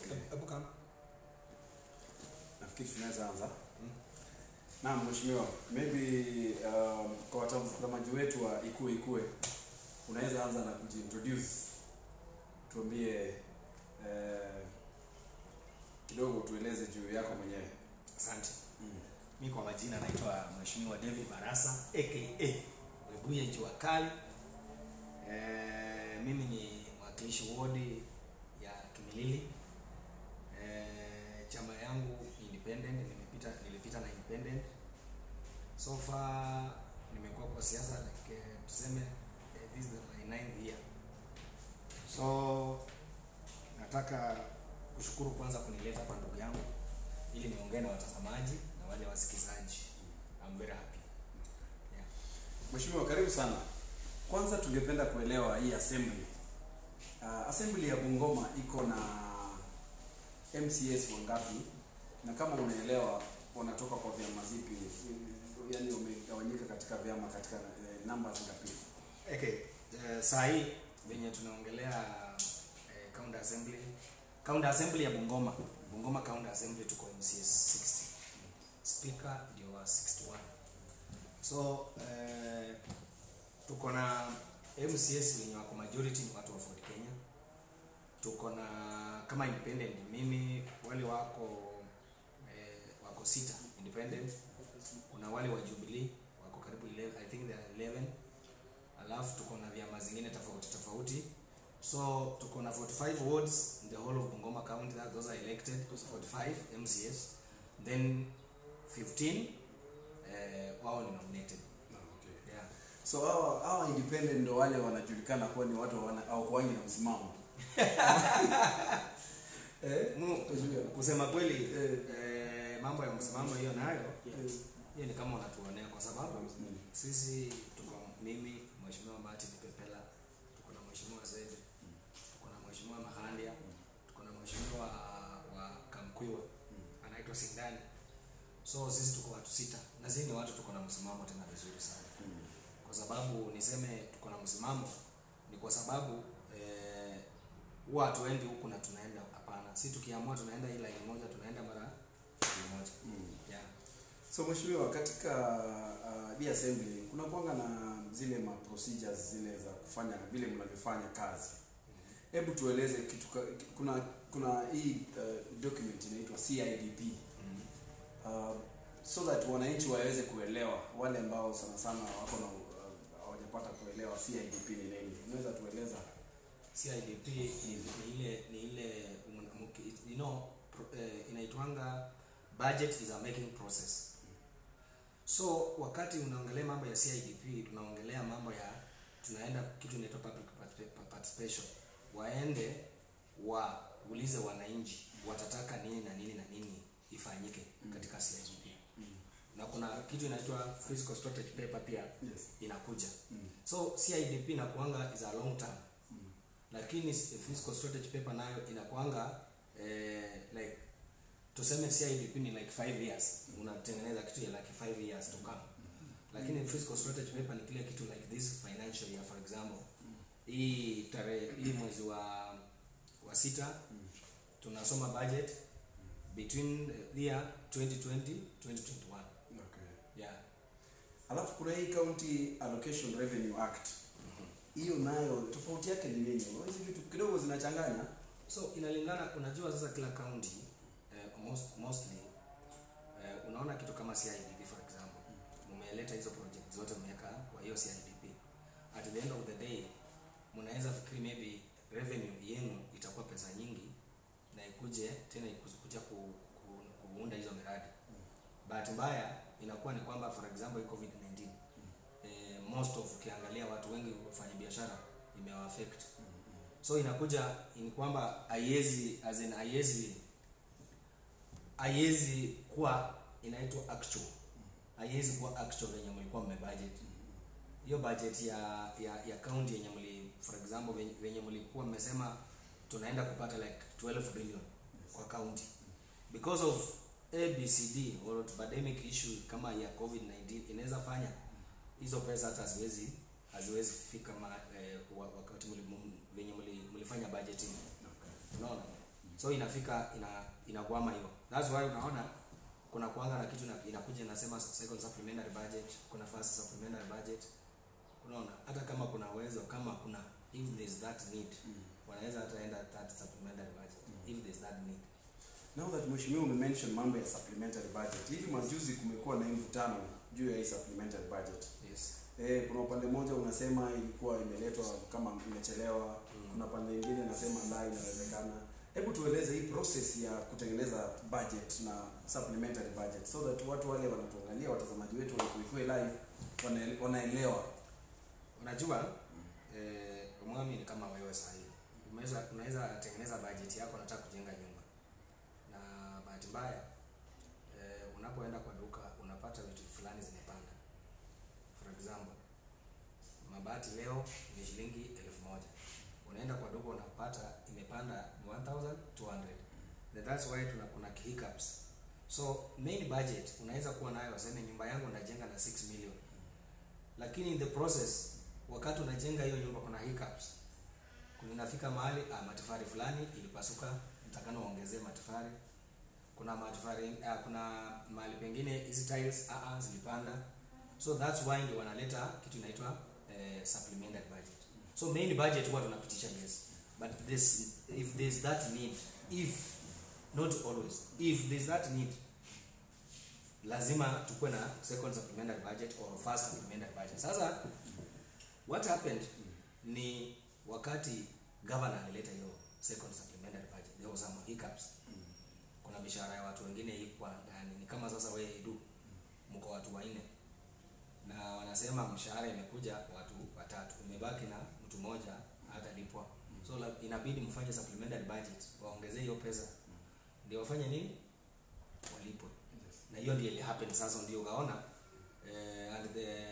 Okay. Hebu kama Nafikiri tunaweza anza. Naam, mheshimiwa, maybe um, kwa watazamaji wetu wa Ikue Ikue unaweza anza na kujiintroduce, tuambie eh, kidogo, tueleze juu yako mwenyewe. asante. Mm. Mi kwa majina naitwa Mheshimiwa David Barasa aka Webuye Jua Kali. Eh, mimi ni mwakilishi wodi ya Kimilili. Eh, chama yangu ni independent, nimepita nilipita na independent. So far nimekuwa kwa siasa like eh, tuseme eh, this is my ninth year. So nataka kushukuru kwanza kunileta hapa ndugu yangu ili niongee na watazamaji na wale wasikizaji. I'm very happy. Yeah. Mheshimiwa, karibu sana. Kwanza tungependa kuelewa hii assembly. Uh, assembly ya Bungoma iko na MCS wangapi, na kama unaelewa wanatoka kwa vyama zipi, yaani wamegawanyika katika vyama katika eh, numbers ngapi? Okay. Uh, saa hii venye tunaongelea uh, county assembly county assembly ya Bungoma Bungoma county assembly tuko MCS 60 speaker ndio wa 61 so uh, tuko na MCS wenye wako majority ni watu wa Ford Kenya tuko na kama independent mimi wale wako eh, wako sita independent kuna wale wa Jubilee wako karibu 11 I think they are 11 alafu tuko na vyama zingine tofauti tofauti so tuko na 45 wards in the whole of Bungoma county that those are elected 45 MCS then 15 eh, wao ni nominated yeah. So hawa hawa independent ndo wale wanajulikana kuwa ni watu wana au kuwangi na msimamo. eh? Mu- Mheshimiwa. kusema kweli Eh. eh, mambo ya msimamo hiyo nayo Eh. hiyo ni kama unatuonea kwa sababu Mm. sisi tuko mimi mheshimiwa Martin Pepela tuko na mheshimiwa Zede tuko na mheshimiwa Mahandia tuko na mheshimiwa wa Kamkwiwa anaitwa Sindani so sisi tuko watu sita na sisi ni watu tuko na msimamo tena vizuri sana kwa sababu niseme tuko na msimamo ni kwa sababu eh, huwa hatuendi huku na tunaenda hapana si tukiamua tunaenda hii line moja tunaenda mara moja Mm. yeah. So mheshimiwa, katika uh, hii assembly kuna kuanga na zile ma procedures zile za kufanya vile mnavyofanya kazi. Hebu tueleze kitu ka, kuna kuna hii uh, document inaitwa CIDP mm. uh, so that wananchi waweze kuelewa, wale ambao sana sana wako na uh, hawajapata kuelewa CIDP ni nini. Unaweza tueleza? CIDP ni, ni ile ni ile um, mki- you know pro, eh, inaitwanga budget is a making process so wakati unaongelea mambo ya CIDP tunaongelea mambo ya tunaenda kitu inaitwa public particip- participation waende waulize wananchi watataka nini na nini na nini ifanyike katika CIDP na kuna kitu inaitwa fiscal strategy paper pia Yes. inakuja Mm. so CIDP inakuanga is a long term lakini s- fiscal strategy paper nayo inakuanga eh, like tuseme CIDP ni like 5 years unatengeneza kitu ya like 5 years to come lakini fiscal strategy paper ni kile kitu like this financial year for example hii tarehe hii mwezi wa wa sita tunasoma budget between the year 2020 2021 Okay. yeah Alafu kuna hii County Allocation Revenue Act. Hiyo nayo tofauti yake ni nini? Hizi vitu kidogo zinachanganya. so inalingana unajua sasa kila county eh, most, mostly eh, unaona kitu kama CIDP for example mumeleta hizo project zote mmeweka kwa hiyo CIDP at the end of the day mnaweza fikiri maybe revenue yenu itakuwa pesa nyingi na ikuje tena ikuja ku, ku, kuunda hizo miradi bahati mbaya inakuwa ni kwamba for example hii covid-19 eh, most of ukiangalia watu wengi wafanya biashara imewaafect so inakuja ni kwamba haiwezi as in haiwezi haiwezi kuwa inaitwa actual haiwezi kuwa actual venye mlikuwa mmebudget hiyo budget ya ya ya county yenye mli for example venye, venye mlikuwa mmesema tunaenda kupata like 12 billion kwa county because of abcd or pandemic issue kama ya covid-19 inaweza fanya hizo pesa hata haziwezi haziwezi fika ma, eh, wa- wakati mli- m- venye mli- mlifanya budgeting unaona so inafika ina inakwama hiyo that's why unaona kuna kuanga na kitu ina- inakuja inasema second supplementary budget kuna first supplementary budget unaona hata kama kuna uwezo kama kuna if there is that need wanaweza hata enda that supplementary budget if there is that need Now that mheshimiwa umemention mambo ya supplementary budget, hivi majuzi kumekuwa na hii mvutano juu ya hii supplementary budget. yes Eh, kuna upande mmoja unasema ilikuwa imeletwa kama imechelewa, Mm. kuna pande nyingine inasema la inawezekana. Hebu tueleze hii process ya kutengeneza budget na supplementary budget so that watu wale wanatuangalia, watazamaji wetu walikuwa live wana- wanaelewa. unajua eh, mwami ni kama wewe sahii unaweza unaweza tengeneza budget yako unataka kujenga nyumba na bahati mbaya eh, unapoenda kwa duka unapata vitu fulani zimepanda for example mabati leo ni shilingi elfu moja unaenda kwa duka unapata imepanda ni 1200 Then that's why tuna kuna hiccups so main budget unaweza kuwa nayo waseme nyumba yangu najenga na 6 million lakini in the process wakati unajenga hiyo nyumba kuna hiccups kuna inafika mahali ah, matofali fulani ilipasuka mtakana uongezee matofali kuna matofali ah, kuna mahali pengine hizi tiles ah, ah, zilipanda so that's why ndio wanaleta kitu inaitwa eh, supplementary budget so main budget huwa tunapitisha yes but this if there's that need if not always if there's that need lazima tukuwe na second supplementary budget or first supplementary budget sasa what happened ni wakati governor alileta hiyo second supplementary budget there was some hiccups kuna mishahara ya watu wengine ikwa ndani ni kama sasa wewe edu mko watu wanne na wanasema mshahara imekuja watu watatu imebaki na mtu mmoja hatalipwa so la, inabidi mfanye supplementary budget waongezee hiyo pesa ndio wafanye nini walipwe na hiyo ndio ili happen sasa ndio ukaona eh, and the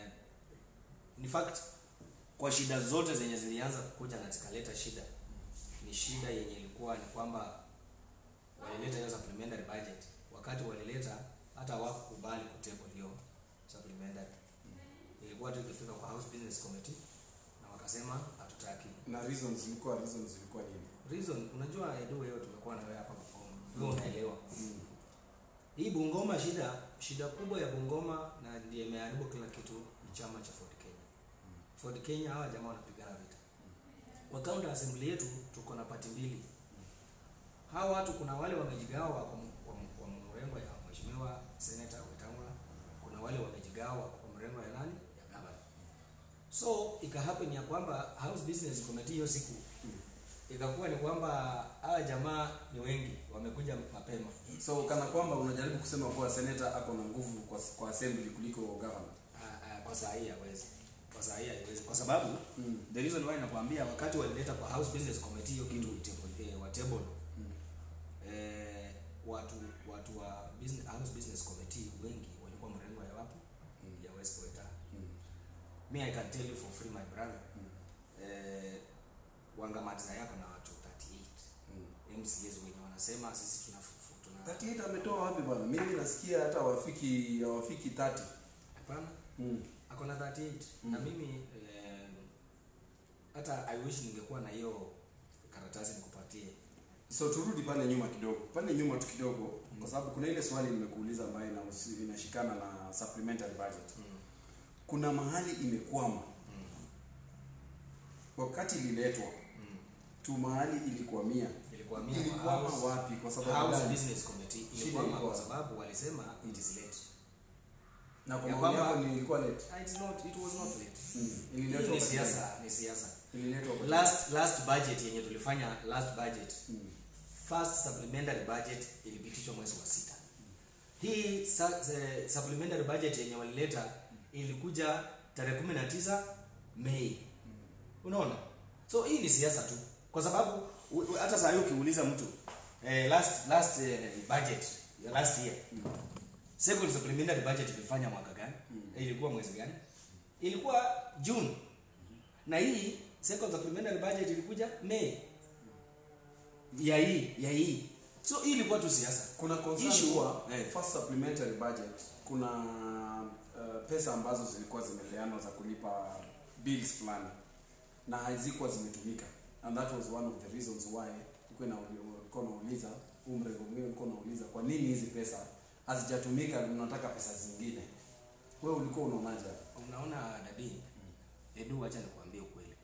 in fact kwa shida zote zenye zilianza kukuja na zikaleta shida ni shida yenye ilikuwa ni kwamba walileta hiyo supplementary budget wakati walileta hata hawakukubali kutable hiyo supplementary ilikuwa tu ikifika kwa house business committee na wakasema hatutaki Na reasons zilikuwa reasons zilikuwa nini? reason unajua edu wewe tumekuwa na wewe hapa Bungoma wewe unaelewa hii Bungoma shida shida kubwa ya Bungoma na ndiye imeharibu kila kitu ni chama cha Ford Kenya. Ford Kenya hawa jamaa wanapigana vita. Kwa county assembly yetu tuko na pati mbili. Hawa watu kuna wale wamejigawa kwa, m- kwa, m- kwa mrengo ya mheshimiwa Senator Wetangula, kuna wale wamejigawa kwa mrengo ya nani? Ya gavana. So ika happen ya kwamba House Business Committee hiyo siku ikakuwa ni kwamba hawa jamaa ni wengi wamekuja mapema So kana kwamba unajaribu kusema kuwa senator ako na nguvu kwa, kwa assembly kuliko governor. Ah, ah, kwa saa hii hawezi kwa saa hii haiwezi kwa sababu Mm. the reason why nakwambia wakati walileta kwa house business committee hiyo kitu itable, eh, wa table Mm. eh, watu watu wa business, house business committee wengi walikuwa mrengo ya wapi Mm. ya west Weta. Mm. me i can tell you for free my brother Mm. eh, wangamatiza yako na watu 38 Mm. mcs wenye wanasema sisi tuna tuna 38 ametoa wapi bwana? Mimi nasikia hata wafiki hawafiki 30. hapana Mm. ako na 38 Mm. na mimi eh, hata i wish ningekuwa na hiyo karatasi nikupatie So turudi pale nyuma kidogo. Pale nyuma tu kidogo kwa sababu kuna ile swali nimekuuliza ambayo inahusu- inashikana na supplementary budget. mm. Kuna mahali imekwama Mm. wakati ililetwa Mm. tu mahali ilikwamia. ilikuwa mia Ilikwama house, wapi kwa sababu house gani? business committee Shida ilikuwa ilikuwa kwa sababu walisema it is late Na kwa Ya maoni kwamba- yako ni ilikuwa late. Ah, it's not it was not late Mm. hii Ililetwa ni wakati gani? siasa ni siasa Ililetwa wakati last last budget yenye tulifanya last budget Mm. first supplementary budget ilipitishwa mwezi wa sita hii sa, eh, supplementary budget yenye walileta ilikuja tarehe kumi na tisa mei unaona so hii ni siasa tu kwa sababu u- u- hata saa hii ukiuliza mtu eh, last last eh, budget ya last year second supplementary budget ilifanya mwaka gani ilikuwa mwezi gani ilikuwa june na hii second supplementary budget ilikuja mei ya hii ya hii so hii ilikuwa tu siasa kuna concern Issue- kuwa eh. first supplementary budget kuna uh, pesa ambazo zilikuwa zimepeanwa za kulipa bills fulani na hazikuwa zimetumika and that was one of the reasons why kulikuwa na ulikuwa unauliza huu mrengo mwingine ulikuwa unauliza kwa nini hizi pesa hazijatumika mnataka pesa zingine wewe ulikuwa unaonaje unaona dadi edu wacha nikuambie ukweli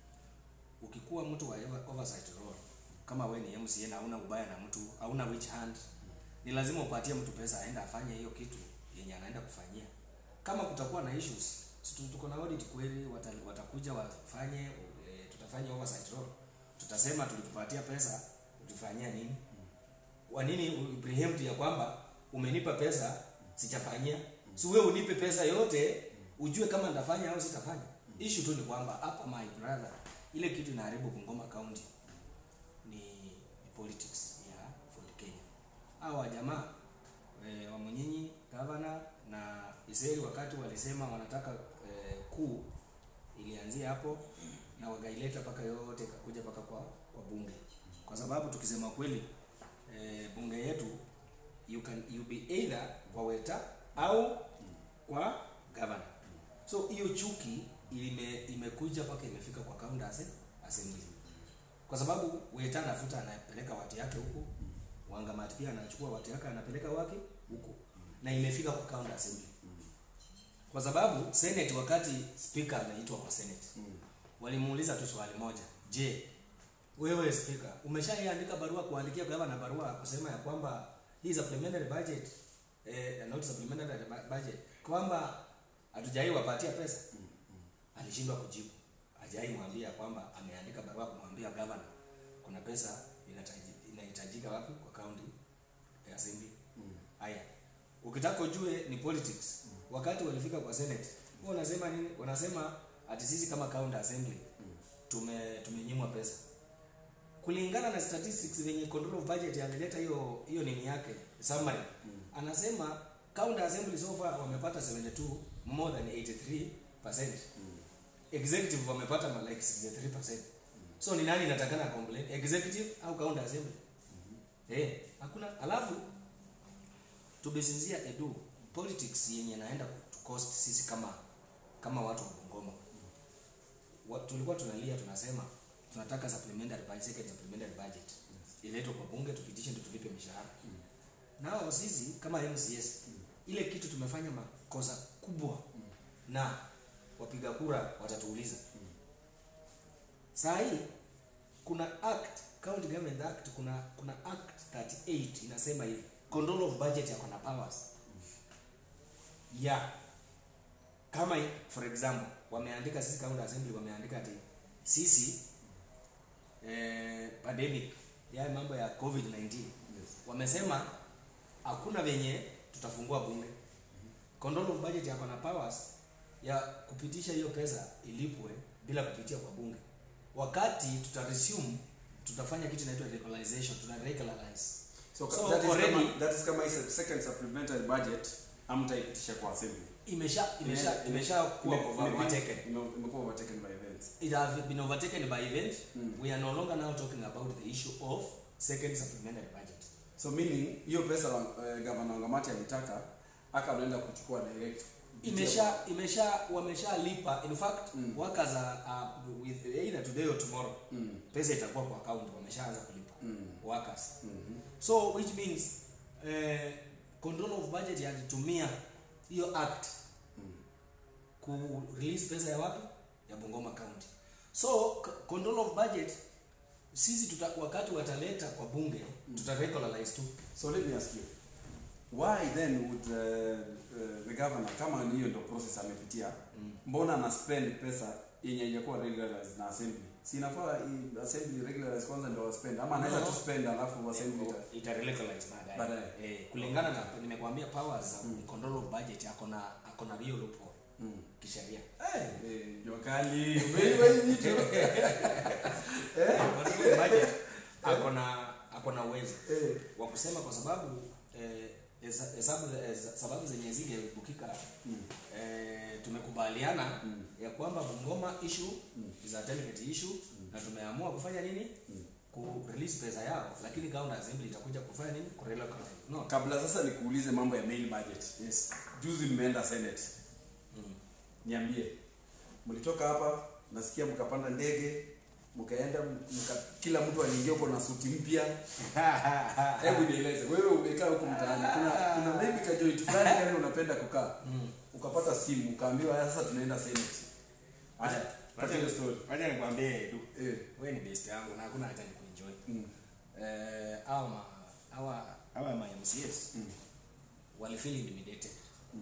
ukikuwa mtu wa over- oversight role kama we ni mca na hauna ubaya na mtu hauna which hand ni lazima upatie mtu pesa aende afanye hiyo kitu yenye anaenda kufanyia kama kutakuwa na issues si tu- tuko na audit kweli wata, watakuja wafanye e, tutafanya oversight role tutasema tulikupatia pesa ulifanyia nini kwa nini u- preempt ya kwamba umenipa pesa sijafanyia si wewe unipe pesa yote ujue kama nitafanya au sitafanya issue tu ni kwamba hapa my brother ile kitu inaharibu Bungoma County ni, ni politics ya Ford Kenya hawa jamaa e, wa Munyinyi governor na Iseri wakati walisema wanataka e, kuu ilianzia hapo na wakaileta mpaka yote ikakuja mpaka kwa, kwa bunge kwa sababu tukisema kweli e, bunge yetu you can you be either kwa weta au kwa governor so hiyo chuki ime, imekuja mpaka imefika kwa county ase- assembly kwa sababu weta anafuta anapeleka watu yake huku wangamati pia anachukua watu yake anapeleka wake huku na imefika kwa county assembly kwa sababu senate wakati speaker anaitwa kwa senate walimuuliza tu swali moja je wewe speaker umeshaiandika barua kuandikia gavana barua kusema ya kwamba hii supplementary budget eh, not supplementary bu- budget kwamba hatujai wapatia pesa alishindwa kujibu hajai mwambia kwamba ameandika barua kumwambia gavana kuna pesa inataji- inahitajika wapi kwa county ya assembly haya ukitaka ujue ni politics wakati walifika kwa senate wao wanasema nini wanasema ati sisi kama county assembly tume tumenyimwa pesa kulingana na statistics venye control of budget alileta hiyo hiyo nini yake summary anasema county assembly so far wamepata 72 more than 83 executive wamepata ma like 63 so ni nani inatakana complain executive au county assembly eh hakuna alafu tubesinzia edu politics yenye naenda to cost sisi kama kama watu wa Bungoma wa, tulikuwa tunalia tunasema tunataka supplementary budget, second supplementary budget iletwe kwa bunge tupitishe ndio tulipe mishahara nao sisi kama MCS ile kitu tumefanya makosa kubwa na wapiga kura watatuuliza saa hii kuna act county government act kuna kuna act 38 inasema hivi control of budget yako na powers ya kama i- for example wameandika sisi county assembly wameandika ati sisi eh, pandemic ya mambo ya covid 19 wamesema hakuna venye tutafungua bunge control of budget yako na powers ya kupitisha hiyo pesa ilipwe bila kupitia kwa bunge wakati tuta resume tutafanya kitu inaitwa regularization tuna regularize so, So, that, is already- kama, that is kama hii second supplementary budget amtaipitisha kwa assembly imesha imesha Ime- imesha kuwa ime- ime- overtaken ime- imekuwa overtaken by events it has been overtaken by event Mm. we are no longer now talking about the issue of second supplementary budget so meaning hiyo pesa uh, gavana wangamati alitaka aka anaenda kuchukua direct imesha imesha wameshalipa in fact Mm. workers are, are with either today or tomorrow mm. pesa itakuwa kwa account wameshaanza kulipa Mm. workers Mhm. so which means eh, control of budget yalitumia hiyo act Mm. ku release pesa ya wapi ya Bungoma County so c- control of budget sisi tuta, wakati wataleta kwa bunge tuta regularize tu so let me ask you why then would uh, uh, the governor kama ni hiyo ndo process amepitia Mm. mbona ana spend pesa yenye haijakuwa regularized na assembly si inafaa i- assembly regularize kwanza ndo waspend ama anaweza No. tu spend alafu assembly ita ita regularize baadaye Baadaye. eh, kulingana na nimekwambia powers za Mm. control of budget yako na ako na hiyo loophole mm. kisheria eh jua kali umeiva hii vitu eh control of budget ako na ako na uwezo eh wa kusema kwa sababu eh, hesa- hesabu eh, sababu zenye zingebukika mm. eh, tumekubaliana Mm. ya kwamba Bungoma issue Mm. is a delicate issue na tumeamua kufanya nini Mm. ku release pesa yao lakini county assembly itakuja kufanya nini ku relocate no kabla sasa nikuulize mambo ya main budget yes juzi mmeenda senate mm. niambie mlitoka hapa nasikia mkapanda ndege mkaenda mka, kila mtu aliingia huko na suti mpya hebu nieleze wewe umekaa huko mtaani kuna kuna maybe ka joint fulani kale unapenda kukaa ukapata simu ukaambiwa "Haya, sasa tunaenda senate acha acha hiyo story Wacha nikwambie Edu. eh Wewe ni best yangu na hakuna haja nikuenjoy. mm. Eh, hawa ma hawa hawa ma MCS Mm. walifeel intimidated. Mm.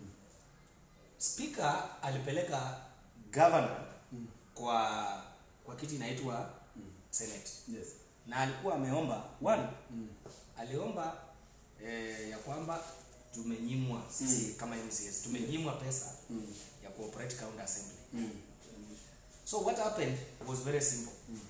Speaker alipeleka governor kwa kwa kiti inaitwa Senate. yes Na alikuwa ameomba one mm. aliomba eh, ya kwamba tumenyimwa sisi kama MCS tumenyimwa pesa Mm. ya cooperate county assembly. Mm. So what happened was very simple.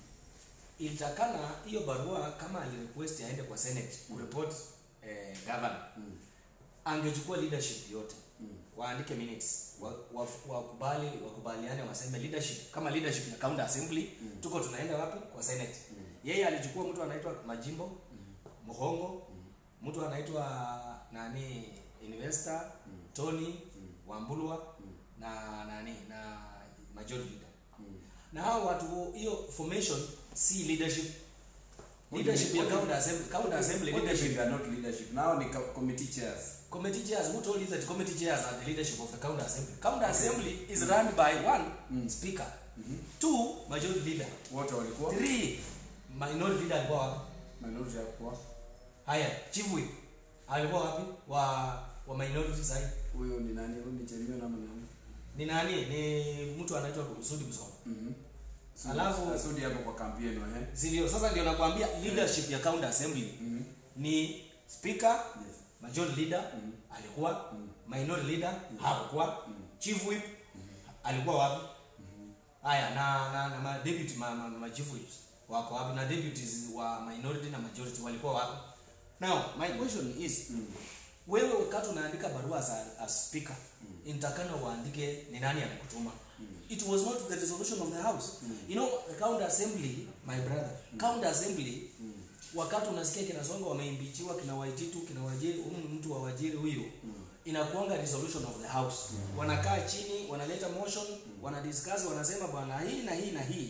Ilitakana hiyo barua kama alirequest aende kwa Senate kureport eh, governor Mm. angechukua leadership yote Mm. waandike minutes wa- wa- wakubali wakubaliane waseme leadership kama leadership ya county assembly tuko tunaenda wapi kwa senate yeye alichukua mtu anaitwa majimbo mhongo mtu anaitwa nani investor tony wambulwa na nani na majority leader na hao watu hiyo formation si leadership leadership ya county assembly county assembly What leadership if they are not leadership now ni co- committee chairs Committee chairs, who told you that committee chairs are the leadership of the county assembly? County assembly is run by one speaker, two majority leader, wote walikuwa three minority leader alikuwa wapi? minority hakuwa Haya, chief whip alikuwa wapi? Wa wa minority side. huyo ni nani huyo ni Cherimio nama nani Ni nani? Ni mtu anaitwa Sudi Busoma. mhm Alafu- Sudi hapo kwa kampeni eh Si ndio? Sasa ndio nakwambia leadership ya county assembly mhm ni speaker, yes majority leader alikuwa, minority leader hakuwa, chief whip alikuwa wapi? Haya na na, na ma deputy ma, ma, ma chief whips wako wapi na deputies wa minority na majority walikuwa wapi? Now my question is wewe wakati unaandika barua as, a- as speaker intakana uandike ni nani amekutuma it was not the resolution of the house you know the county assembly my brother county assembly wakati unasikia kina songo wameimbichiwa kina waititu kina wajiri huyu mtu wa wajiri huyu inakuanga resolution of the house wanakaa chini wanaleta motion wanadiscuss wanasema bwana hii na hii na hii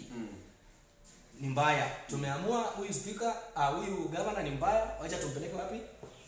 ni mbaya tumeamua huyu speaker ah, huyu governor ni mbaya wacha tumpeleke wapi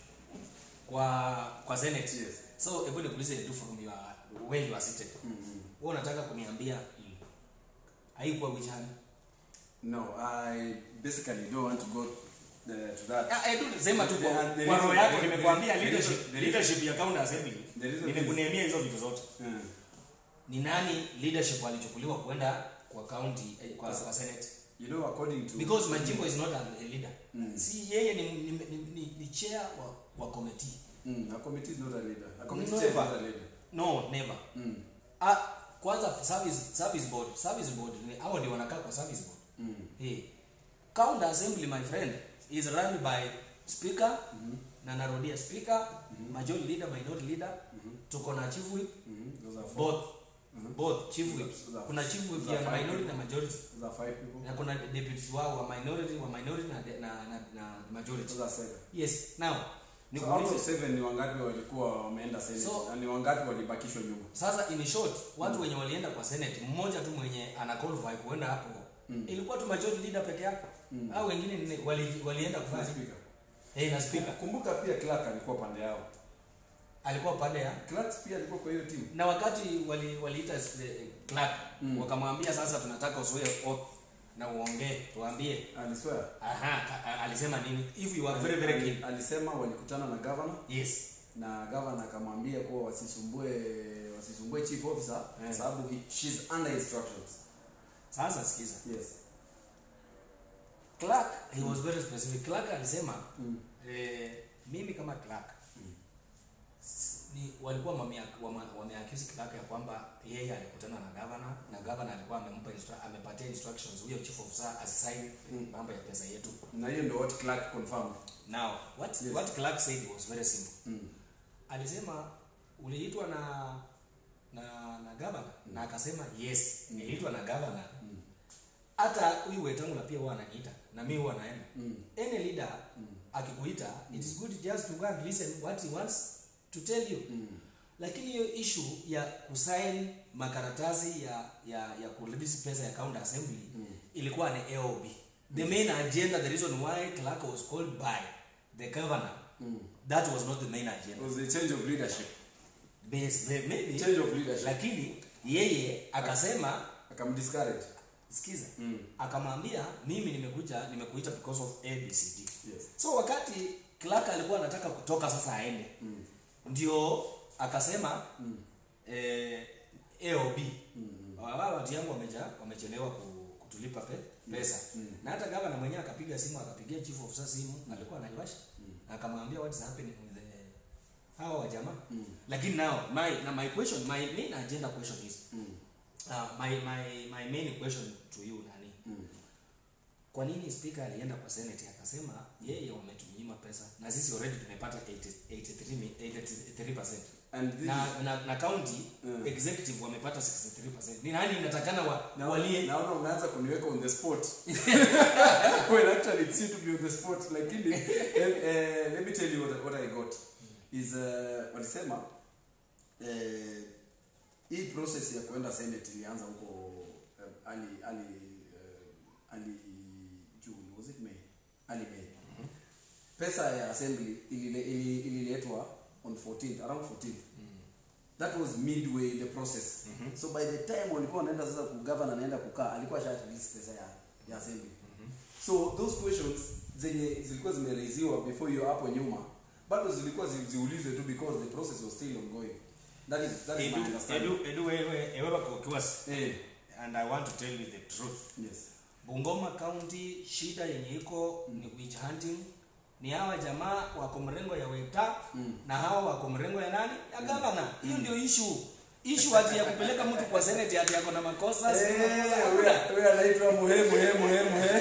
kwa kwa senate Yes. so hebu nikuulize tu from your where you are seated mhm wewe unataka kuniambia haikuwa which hand no i basically don't want to go uh, to that Ah, eh, tu sema tu kwa The- the kwa roho reason- yako the- nimekuambia the- the leadership reason- the leadership ya county assembly the reason is- nimekuniambia hizo vitu zote Mm. ni nani leadership alichukuliwa kwenda kwa county eh, kwa, kwa senate you know according to because majimbo is not a a leader Mm. si yeye ni, ni, ni, ni, ni chair wa, wa committee mm, a committee is not a leader a committee Never. chair is not a leader no never mm. ah, kwanza service service board service board ni hao ndio wanakaa kwa service board Mm. hey. county assembly my friend is run by speaker na narudia speaker majority leader minority leader tuko na chief whip Mhm. Those are four. both both chief whip Those are- kuna chief whip those are ya five minority na people. majority Those are five people. na kuna deputies wao wa minority wa minority na, na, na, na majority Those are seven. yes now So out of nikuulize seven ni wangapi walikuwa wameenda senate So- na ni wangapi walibakishwa nyuma? sasa in short watu wenye walienda kwa senate mmoja tu mwenye ana qualify kuenda hapo ilikuwa tu majority leader peke yake au wengine ni- wali, walienda Na kufanya speaker. hey, na speaker Kumbuka pia Clark alikuwa pande yao. alikuwa pande ya Clark pia alikuwa kwa hiyo timu. na wakati wali waliita eh, Clark wakamwambia sasa tunataka usoe oath na uongee tuambie Aliswear. aha a- a- alisema nini if you are very very Ali- keen Alisema walikutana na governor yes na governor akamwambia kuwa wasisumbue wasisumbue chief officer kwa Eh. sababu he- she's under instructions. sasa sikiza Yes. Clark he was very specific Clark alisema Mm. eh, mimi kama Clark s- ni walikuwa wamea- wama- wameaccuse Clark ya kwamba yeye alikutana na governor na governor alikuwa amempa instru- amepatia instructions huyo chief officer asisign mambo ya pesa yetu Na hiyo ndio what Clark confirmed. now what Yes. what Clark said was very simple Mm. alisema uliitwa na na na governor na akasema yes niliitwa na governor hata huyu wetangula pia huwa ananiita na mimi huwa naenda Mm. any leader akikuita it is good just to go and listen what he wants to tell you Mm. lakini hiyo issue ya kusign makaratasi ya ya ya kurelease pesa ya county assembly ilikuwa ni AOB the main agenda the reason why clerk was called by the governor that was not the main It agenda was a change of leadership. Bas- may- maybe Change of leadership. lakini yeye akasema Akamdiscourage. sikiza Mm. akamwambia mimi nimekuja nimekuita because of abcd Yes. so wakati clark alikuwa anataka kutoka sasa aende Mm. ndio akasema Mm. eh, aob Mm. wao watu yangu wameja wamechelewa ku- kutulipa pe, pesa Mm. na hata gavana mwenyewe akapiga simu akapigia chief of staff simu alikuwa anaiwasha na akamwambia what's happening with the hawa wajamaa Mm. lakini now my na my question my main agenda question is Mm. uh, my my my main question to you nani Mm. kwa nini speaker alienda kwa senate akasema yeye wametunyima pesa na sisi already tumepata 80 83 mi- 83% And this na, na, na county Mm. executive wamepata 63% ni nani inatakana wa, Now, walie naona umeanza kuniweka on the spot when actually it's you to be on the spot lakini eh, eh, let me tell you what, what i got is uh, walisema eh, hii process ya kuenda senate ilianza huko eh, ali ali eh, ali june was it may ali may pesa ya assembly ilile- ili- ililetwa on 14th around 14th that was midway in the process mm-hmm. so by the time walikuwa wanaenda sasa kugavana anaenda kukaa alikuwa sha release pesa ya, ya assembly mm-hmm. so those questions zenye zilikuwa zimereiziwa before hiyo hapo nyuma bado zilikuwa zi- ziulizwe tu because the process was still ongoing that is that is my edu understanding edu edu wewe ewe kokiwas eh and i want to tell you the truth yes bungoma county shida yenye iko ni witch hunting ni hawa jamaa wako mrengo ya weta Mm. na hawa wako mrengo ya nani ya gavana hiyo ndio issue issue ati ya kupeleka mtu kwa senate ati yako na makosa si makosa, hakuna. huyo anaitwa muhe muhe muhe muhe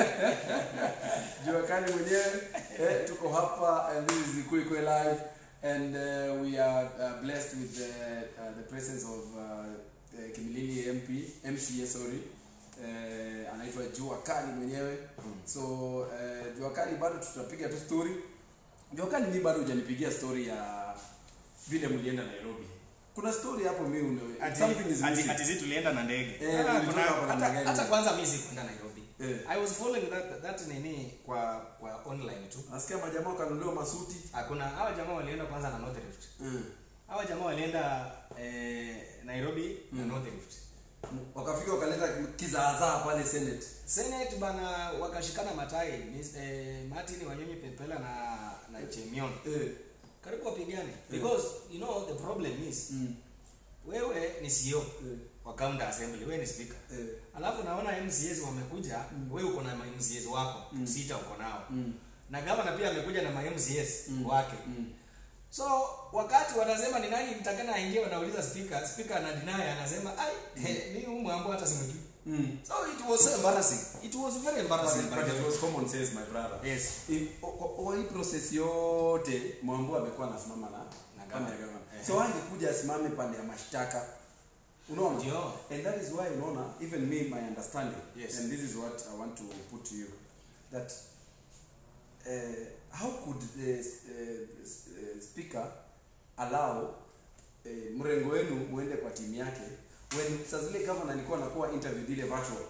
jua kali mwenyewe eh, tuko hapa and this is Ikue Ikue live and uh, we are uh, blessed with the, uh, the presence of uh, uh, Kimilili MP MCA sorry uh, anaitwa Jua Kali mwenyewe so uh, Jua Kali bado tutapiga tu story Jua Kali mi bado hujanipigia story ya vile mlienda Nairobi kuna story hapo mi une Ati- something is ati- missing ati si tulienda na ndege Eh, Ah, tulitoka kuna- hapa na hata- ndege. hata kwanza mi sikwenda nairobi Eh. i was following that, that nini kwa kwa online tu nasikia majamaa wakanunuliwa masuti hakuna hawa jamaa walienda kwanza na north rift mm. hawa jamaa walienda eh, nairobi na north rift wakafika wakaleta kizaazaa pale senate senate bana wakashikana matai Miss- eh, martin wanyonyi pepela na na chemion eh. karibu wapigane because you know the problem is mm. wewe ni CEO Eh. wa county assembly wewe ni speaker Eh. alafu naona MCAs wamekuja wewe uko na ma MCAs wako sita uko nao Mm. na gavana pia amekuja na ma MCAs Mm. wake Mm. so wakati wanasema ni nani mtakana aingie wanauliza speaker speaker ana deny anasema ai mm. mimi huyu mambo hata simjui Mm. so it was so embarrassing it was very embarrassing But, by but the it way. was common sense my brother yes I- o- o- Kwa hii process yote mwambu amekuwa anasimama na Na pande ya gavana. gavana Eh. so angekuja asimame pande ya mashtaka unaona Ndio. and that is why unaona even me my understanding Yes. and this is what i want to put to you that uh, how could the uh, uh, speaker allow uh, mrengo wenu muende kwa timu yake when saa zile governor alikuwa anakuwa interviewed ile virtual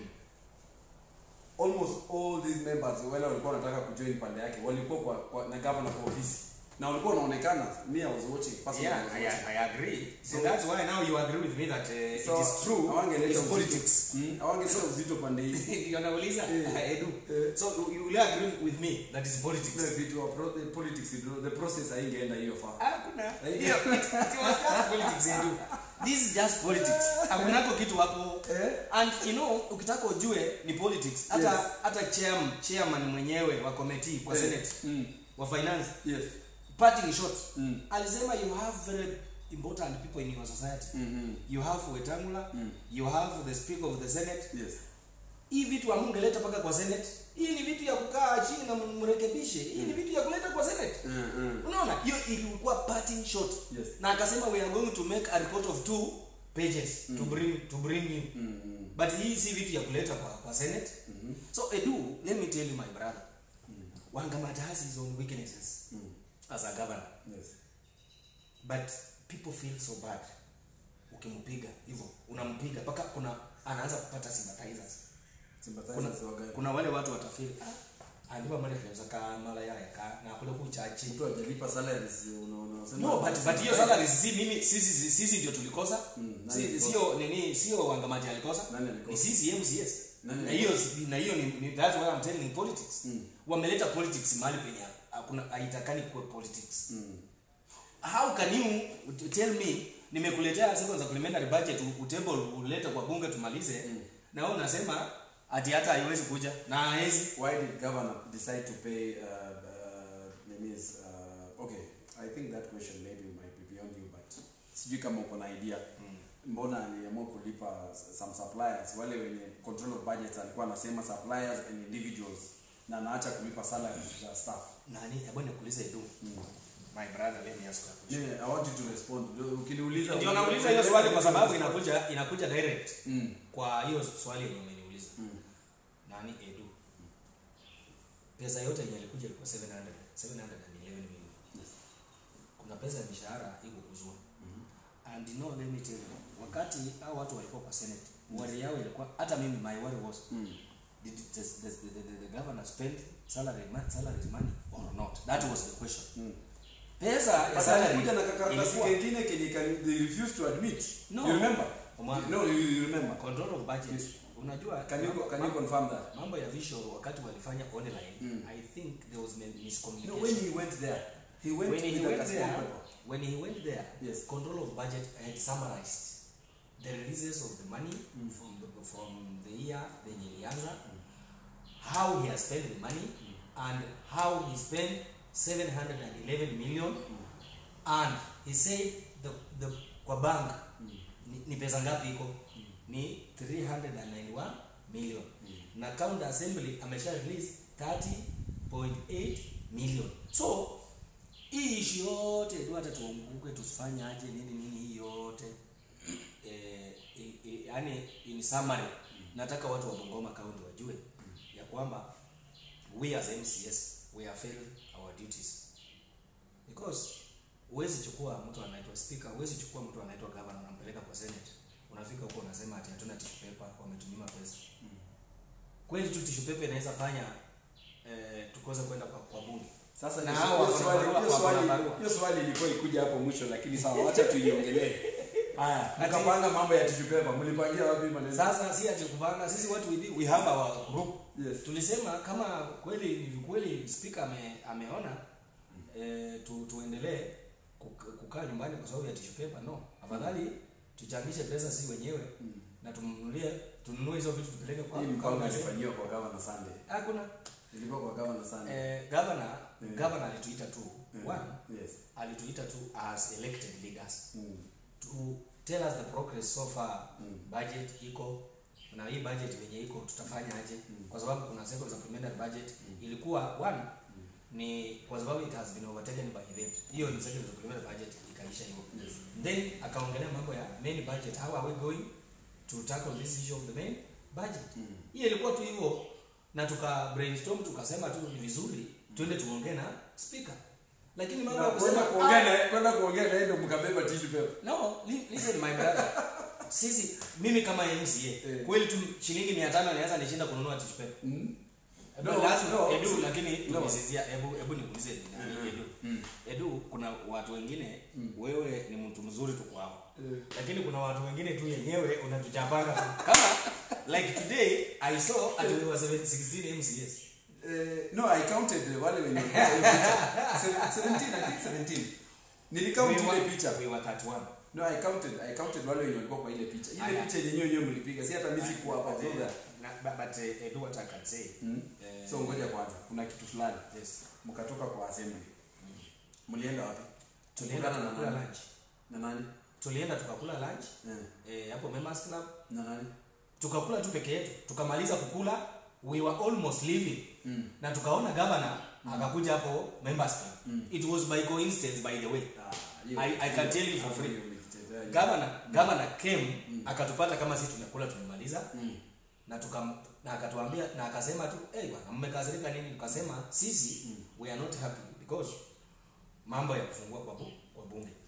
almost all these members wale walikuwa wanataka kujoin pande yake walikuwa kwa, kwa na governor kwa ofisi na walikuwa wanaonekana me i was watching personally I yeah was I, watching. I agree so So- that's why now you agree with me that uh, So, it is true hawangeleta it's uzito. politics Mm, hawangeleta uzito pande hii ndio nauliza Eh. edu Eh. so you- you will agree with me that is politics Ile vitu wa pro, the politics the process haingeenda hiyo far hakuna Eh. Hiyo, it- it was just politics edu this is just politics hakunako kitu hapo Eh? and you know ukitaka ujue ni politics hata Yes. hata chairman chairman mwenyewe wa committee kwa Eh. senate Mm. wa finance yes parting short Mm. alisema you have very important people in your society Mhm. you have wetangula Mm. you have the speaker of the senate yes hii vitu amungeleta mpaka kwa senate hii ni vitu ya kukaa chini na mrekebishe hii ni vitu ya kuleta kwa senate Mm, mm. unaona hiyo ilikuwa parting shot Yes. na akasema we are going to make a report of two pages to bring to bring you Mm, mm. but hii si vitu ya kuleta kwa, kwa senate so edu let me tell you my brother wangamata has his own weaknesses Mm. as a governor yes but people feel so bad ukimpiga hivyo unampiga mpaka kuna anaanza kupata sympathizers kuna, Sympathizers wa gani? kuna wale watu watafeel ah andiwa mali kanaweza ka mala yaya ka na kule kuchachi mtu hajalipa salaries unaona unasema no but but hiyo salary si mimi sisi sisi ndio tulikosa Mm, nani Si- alikosa? sio nini sio wangamati alikosa Nani alikosa? ni sisi MCS Nani na hiyo na hiyo ni, ni that's why I'm telling politics Mm. wameleta politics mahali penye hakuna haitakani kuwe politics Mm. how can you tell me nimekuletea second supplementary budget u- utable ulete kwa bunge tumalize Mm. na wewe unasema ati hata haiwezi kuja na haiwezi why did governor decide to pay uh, uh, names uh, okay i think that question maybe might be beyond you but sijui kama uko na idea mbona aliamua kulipa s- some suppliers wale wenye control of budgets alikuwa anasema suppliers and individuals na anaacha kulipa salaries za staff nani hebu nikuulize edu my brother let me ask you a question yeah, i want you to respond Ndio ukiniuliza ndio nauliza hiyo swali kwa sababu inakuja inakuja direct mm. kwa hiyo swali yenye umeniuliza Mm. nani edu pesa yote yenye ilikuja ilikuwa 700 711 million kuna pesa ya mishahara iko kuzua and no let me tell you wakati hao watu walikuwa kwa senate worry yao ilikuwa hata mimi my worry was Mm. did the, the, the, the, the governor spend salary ma- salaries money or not that was the question Mm. pesa ya But salary alikuja na kakaratasi ilikuwa kengine kenye can- they refused to admit No. you remember Omar. no you, you remember control of budget unajua can you can you mambo- confirm that mambo ya visual wakati walifanya online Mm. i think there was No, miscommunication when he went there, he went when he with went a there, small paper. when he went there, Yes. control of budget had summarized the releases of the money from the from the year then ilianza, how he has spent the money, and how he spent 711 million, and he said the the kwa bank ni, ni pesa ngapi iko ni 391 million na county assembly amesha release 30.8 million so hii ishi yote tu hata tuanguke tusifanye aje nini nini hii yote eh, i- i- yani in summary nataka watu wa Bungoma county wajue ya kwamba we as MCS we are failing our duties because huwezi chukua mtu anaitwa speaker huwezi chukua mtu anaitwa governor unampeleka kwa senate unafika huko unasema ati hatuna tissue paper wametunyima pesa kweli tu tissue paper inaweza fanya eh, tukose kwenda kwa, kwa bunge Sasa Na hiyo hao wako na swali- barua, hiyo wako na swali- barua. hiyo swali ilikuwa ikuja hapo mwisho lakini sawa wacha tuiongelee haya Ati- mkapanga mambo ya tissue paper mlipangia wapi maneno sasa si ati kupanga sisi watu we, we have our group yes tulisema kama kweli ni kweli speaker ame, ameona eh, tu, tuendelee kuk- kukaa nyumbani kwa sababu ya tissue paper no afadhali tuchangishe pesa si wenyewe na tumnunulie tununue hizo vitu tupeleke kwa hii mpango kwa- ilifanyiwa kwa governor Sunday hakuna ilikuwa kwa governor Sunday eh, governor Mm. governor alituita tu Mm. one yes alituita tu as elected leaders mm. to tell us the progress so far Mm. budget iko na hii budget venye iko tutafanya aje kwa sababu kuna second supplementary budget ilikuwa one ni kwa sababu it has been overtaken by event hiyo ni second supplementary budget ikaisha hivyo Yes. then akaongelea mambo ya main budget how are we going to tackle this issue of the main budget Mm. hiyo ilikuwa tu hivyo na tuka brainstorm tukasema tu ni vizuri twende tuongee na speaker lakini mambo ya Na kwenda kusema kuongea "Ah, na kwenda kuongea na yeye ndio mkabeba tissue paper no li- listen my brother sisi mimi kama mca Eh. kweli tu shilingi mia tano naweza nishinda kununua tissue paper mm. Ebu No, lazima- no, edu si- lakini no. tumesizia hebu hebu nikuulize ni nani Mhm. edu Mm. edu kuna watu wengine wewe ni mtu mzuri tu kwao Eh. lakini kuna watu wengine tu yenyewe unatuchapanga tu kama like today i saw at we were 7 16 mcs Eh, no i counted eh, wale wenye walikuwa kwa hii picha. Se- 17 i think 17 nilicount We ile were- picha we were 31 no i counted i counted wale wenye walikuwa kwa ile picha ile Aya. picha yenyewe yenyewe mlipiga si hata mimi sikuwa hapa But, so eh, that na- but- but, eh, edu what I can say Mm. eh, so ngoja kwanza kuna kitu fulani yes mkatoka kwa assembly mlienda wapi tulienda Mkutana na tukakula nani? lunch na nani tulienda tukakula lunch Eh, eh, hapo members club na nani tukakula tu peke yetu tukamaliza kukula we were almost leaving Mm. na tukaona governor akakuja hapo members club it was by coincidence by the way Ah, hiyo- I- I can tell you for hiyo free. umejitetea hiyo. governor governor came akatupata kama sisi tumekula tumemaliza Mm. na tukam na akatuambia na akasema tu hey bwana mmekasirika nini tukasema sisi we are not happy because mambo ya kufungua kwa, bu, kwa bunge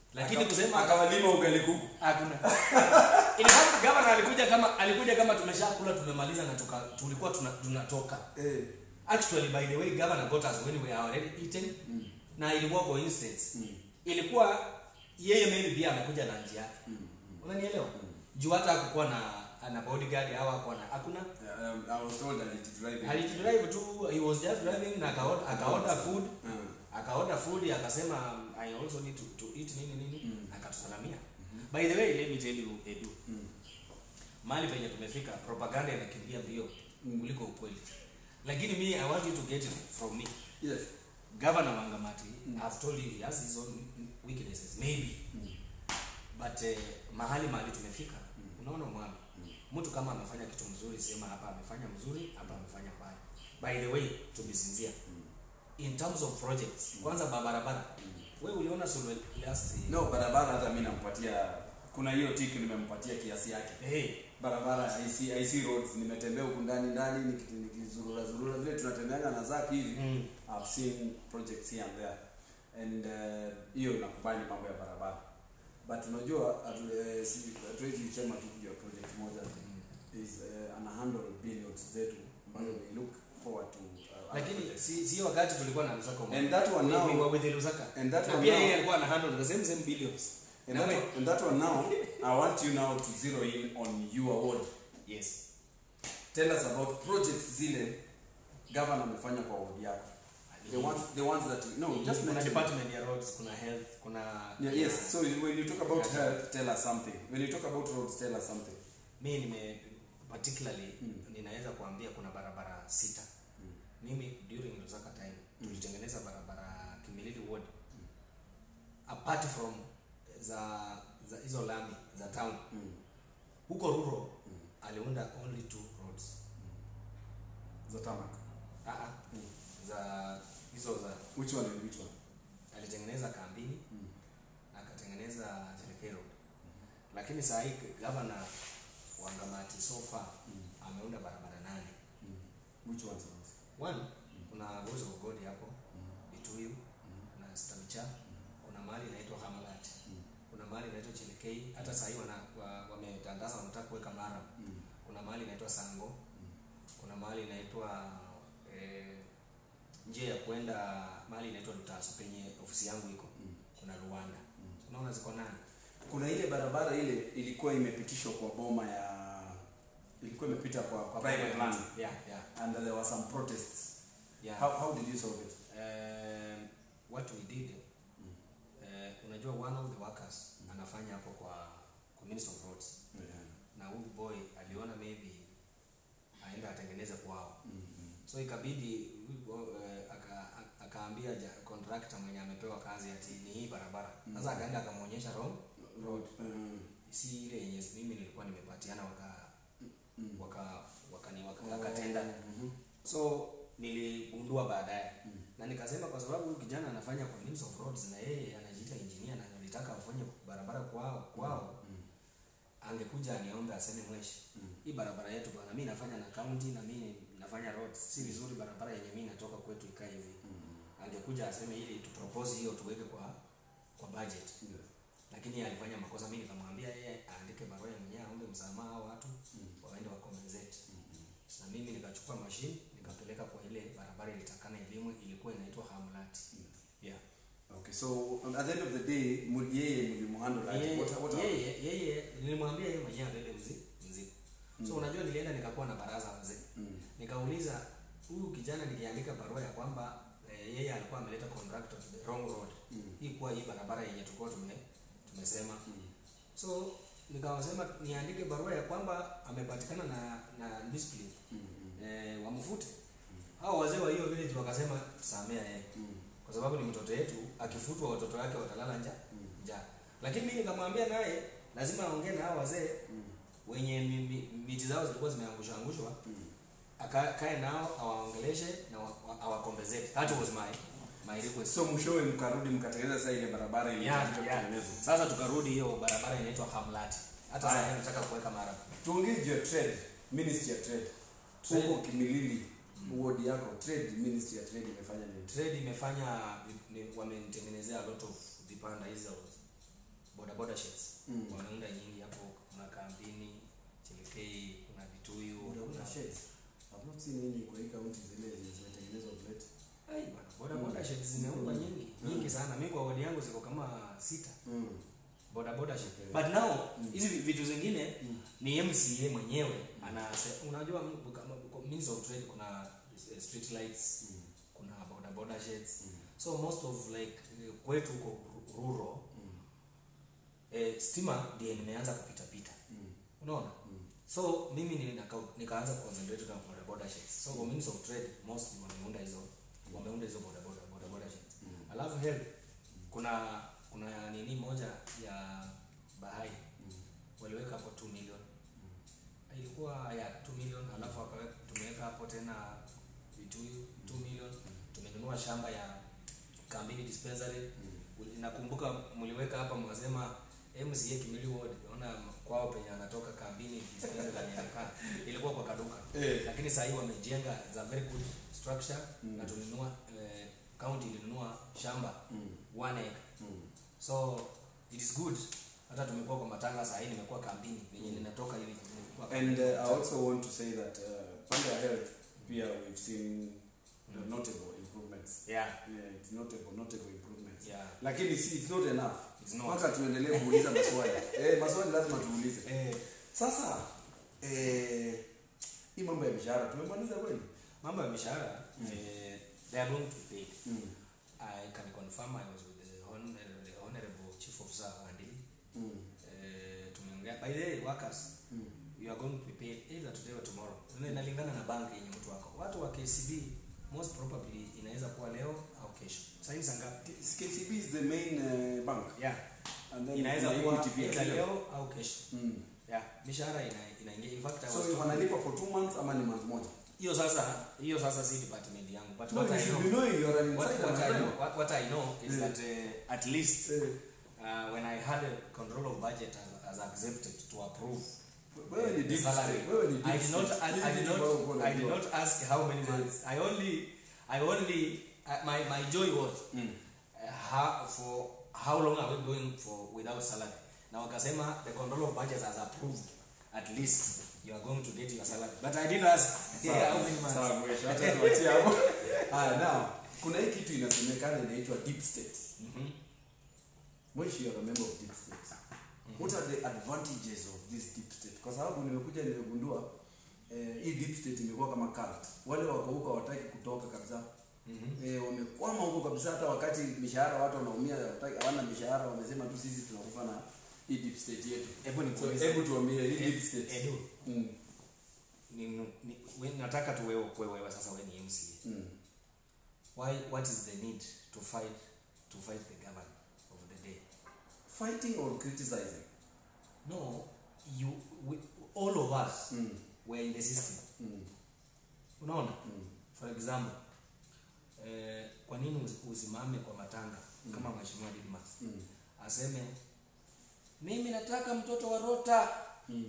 lakini Aka- kusema akawalima ugali kuku hakuna in fact governor alikuja kama alikuja kama tumeshakula tumemaliza na tuka, tulikuwa tuna, tunatoka eh. actually by the way governor got us when we were already eating mm. na ilikuwa coincidence Mm. ilikuwa yeye maybe pia amekuja na njia yake Mm. unanielewa juu hata hakukuwa na na bodyguard au hakuwa na hakuna Um, I was told that it driving. alijidrive tu he was just driving na akaorder akaorder food Mm. akaorder food akasema i also need to, to eat nini nini Mm. akatusalamia by the way let me tell you edu Mm. mahali penye tumefika propaganda inakimbia mbio Mm. kuliko ukweli lakini me i want you to get it from me Yes. governor wangamati Mm. i've told you he has his own weaknesses maybe Mm. but eh, mahali mahali tumefika Mm. unaona mwami Mm. mtu kama amefanya kitu mzuri sema hapa amefanya mzuri hapa amefanya mbaya by the way to be sincere Mm. in terms of projects kwanza barabara we uliona sulu last No, barabara hata mimi nampatia kuna hiyo tiki nimempatia kiasi yake. hey, Barabara IC IC roads nimetembea huku ndani ndani niki- nikizurura zurura vile tunatembeanga na zaki hivi. mm, I've seen projects here and there. And uh, hiyo nakubali mambo ya barabara. But unajua hatu- eh, si- hatuwezi sema tu juu ya project moja mm. is uh, ana handle billions zetu ambazo we look forward to uh, other lakini projects. si sio wakati tulikuwa na Lusaka and that one We- we now were with the Lusaka and that na one pia now yeye alikuwa ana handle the same same billions and Na that, we- one, and that one now I want you now to zero in on your ward yes tell us about projects zile governor amefanya kwa ward yako the ones the ones that you, no just kuna mention department ya roads kuna health kuna yeah, yes so when you talk about Yeah. health tell us something when you talk about roads tell us something mi nime particularly Mm. ninaweza kuambia kuna barabara sita Mm. mimi during Lusaka time Mm. tulitengeneza barabara Kimilili ward apart from za za hizo lami za town mm. huko rural Mm. aliunda only two roads the tarmac ah ah, Mm. za hizo za which one and which one alitengeneza kambini mm. na akatengeneza Jelekee road lakini saa hii gavana wa Ngamati so far Mm. ameunda barabara nane Mm. which ones are those? one kuna Voice of God hapo mm. Bituyu Mm. kuna Stamcha kuna mahali inaitwa Hamalat Mm. kuna mahali inaitwa Chelekei hata sahii wana wa- wametangaza wanataka kuweka Mara Mm. kuna mahali inaitwa Sango kuna mahali inaitwa eh, njia ya kwenda mahali inaitwa Lutaso penye ofisi yangu iko Mm. kuna Rwanda Mm. unaona ziko nane kuna ile barabara ile ilikuwa imepitishwa kwa boma ya ilikuwa imepita kwa, kwa private land yeah yeah and there were some protests yeah how, how did you solve it um, what we did Mm. eh, unajua one of the workers anafanya hapo kwa, kwa Minister of Roads yeah. na huyu boy aliona maybe aenda atengeneze kwao mm. Mm. so ikabidi huyu boy, eh, aka- aka- akaambia ja- contractor mwenye amepewa kazi ati ni hii barabara sasa akaenda akamwonyesha wrong road Mm. si ile yenye mimi nilikuwa nimepatiana waka Mm. waka wakani waka, akatenda Mhm. so niligundua baadaye Mm. na nikasema kwa sababu huyu kijana anafanya kwa Ministry of Roads na yeye anajiita engineer na alitaka afanye barabara kwao kwao Mm. angekuja aniombe aseme mweshi Mm. hii barabara yetu bwana mimi nafanya na county na mimi nafanya roads si vizuri barabara yenye mimi natoka kwetu ikae hivi Mm. angekuja aseme ili tu propose hiyo tuweke kwa kwa budget Yes. lakini yeye alifanya makosa mimi nikamwambia yeye aandike barua ya mwenyewe aombe msamaha hao watu Mm. waende wa compensate Mm. na mimi nikachukua machine nikapeleka kwa ile barabara ilitakana elimu ilikuwa inaitwa Hamlat Mm. yeah Okay, so um, at the end of the day, mu- yeye mlimuhandle aje? yeye What- what happened? yeye yeye nilimwambia yeye mwenyewe abebe mzigo mzigo so Mm. unajua nilienda nikakuwa na baraza wazee Mm. nikauliza huyu kijana nikiandika barua ya kwamba eh, yeye alikuwa ameleta contractor to the wrong road Mm. hii kuwa hii barabara yenye tulikuwa tume tumesema Mm. so nikawasema niandike barua ya kwamba amepatikana na na discipline Mm. Mm. eh, wamfute hao wazee wa hiyo village wakasema samea yeye Mm. kwa sababu ni mtoto yetu akifutwa watoto wake watalala nja Mm. njaa lakini mimi nikamwambia naye lazima aongee na hao wazee Mm. wenye mi- mi- miti zao zilikuwa zimeangushwa angushwa Mm. akae nao awaongeleshe na wa- wa- awakompensate that was my my request so mwishowe mkarudi mkatengeneza sasa ile barabara ile yeah, iliyokuwa yeah. kutengenezwa. sasa tukarudi hiyo barabara inaitwa Hamlat hata Aya. sasa nataka kuweka mara tuongee juu ya trade ministry ya trade Trade. huko kimilili ward yako trade ministry ya trade imefanya nini trade imefanya ni- wamenitengenezea a lot of vipanda hizo boda boda sheds Mm. wameunda nyingi hapo kuna kambini chelekei kuna vituyu Boda boda kuna sheds. I've not seen any kwa hii county zile zenye zimetengenezwa plate. Ai, bwana, boda boda Mm. sheds zimeundwa Mm. nyingi Mm. nyingi sana mi kwa wodi yangu ziko kama sita Mm. boda boda shed Okay. but now Mm. hizi vitu zingine Mm. ni MCA mwenyewe ana unajua m- kama kwa means of trade kuna eh, street lights Mm. kuna boda boda sheds Mm. so most of like eh, kwetu huko ru- rural Mm. eh, stima ndiye nimeanza kupita pita Mm. unaona Mm. so mimi ni- nika- nikaanza kuconcentrate na boda boda sheds so kwa means of trade mostly wameunda hizo wameunda hizo boda boda boda boda sheds Mm. alafu help kuna kuna nini moja ya bahai Mm. waliweka hapo 2 million ilikuwa ya 2 million alafu wakawe- tumeweka hapo tena vituyu 2 million tumenunua shamba ya kambini dispensary Uli- nakumbuka mliweka hapa mkasema MCA Kimili Ward ona kwao penye anatoka kambini dispensary anakaa ilikuwa kwa kaduka Eh. lakini sasa hii wamejenga za very good structure Mm. na tulinunua eh, county ilinunua shamba Mm. one acre Mm. so it is good hata tumekuwa kwa matanga saa hii nimekuwa kambini venye ninatoka hivi nimekuwa And uh, kambini. I also want to say that uh, pande ya health pia we've seen uh, notable improvements. yeah Yeah, it's notable, notable improvements. yeah Lakini si it's not enough. It's not. Mpaka tuendelee kuuliza maswali. eh, maswali lazima tuulize. eh, Sasa eh hii mambo ya mishahara tumemaliza kweli? mambo ya mishahara eh, they are going to be paid Mm. I can confirm I was with the, hon the honorable chief officer Andili Mm. eh, tumeongea by the way workers Mm. you are going to be paid either today or tomorrow Ina- inalingana na banki yenye mtu wako watu wa KCB most probably inaweza kuwa leo au kesho sasa hivi sangapi KCB is the main uh, bank. yeah And then inaweza kuna kuwa Equity pia, either sio? leo au kesho Mm. yeah mishahara ina inaingia in fact I was So told- wanalipa for two months ama ni month moja? hiyo sasa hiyo sasa si department yangu but No, what you I should know be knowing you're an what, insider, what, my I friend. know, what, what I know is Yeah. that uh, at least Eh, uh, when I had a control of budget as, as accepted to approve wewe ni the deep salary, state. Wewe ni deep I did not state. I, Hii I did kitu not ambayo uko I did unajua. not ask how many months. I only I only uh, my my joy was Mm. uh, how, for how long are we going for without salary? Na wakasema the control of budget has approved at least you are going to get your salary. But I didn't ask yeah, how many months. Sawa, mwisho. Acha tuachie hapo. Haya, now kuna hii kitu inasemekana inaitwa deep state. Mhm. Mwishi you are a member of deep state. What are the advantages of this deep state? Kwa sababu nimekuja nimegundua eh, hii deep state imekuwa kama cult. Wale wako huko hawataki kutoka kabisa. Mhm. Eh, wamekwama huko kabisa hata wakati mishahara watu wanaumia hawataki- hawana mishahara wamesema tu sisi tunakufa na hii deep state yetu. Hebu So, nikuulize. hebu tuambie hii deep state. Edu, Mm. ni, ni, we, nataka tu wewe kwe wewe sasa wewe ni MCA. Mm. Why what is the need to fight to fight the government of the day? Fighting or criticizing? No, you we, all of us Mm. were in the system. Mm. Unaona? Mm. For example, eh, kwa nini usi- usimame kwa matanga kama mheshimiwa Didmas Mm. aseme mimi nataka mtoto wa Rota Mm.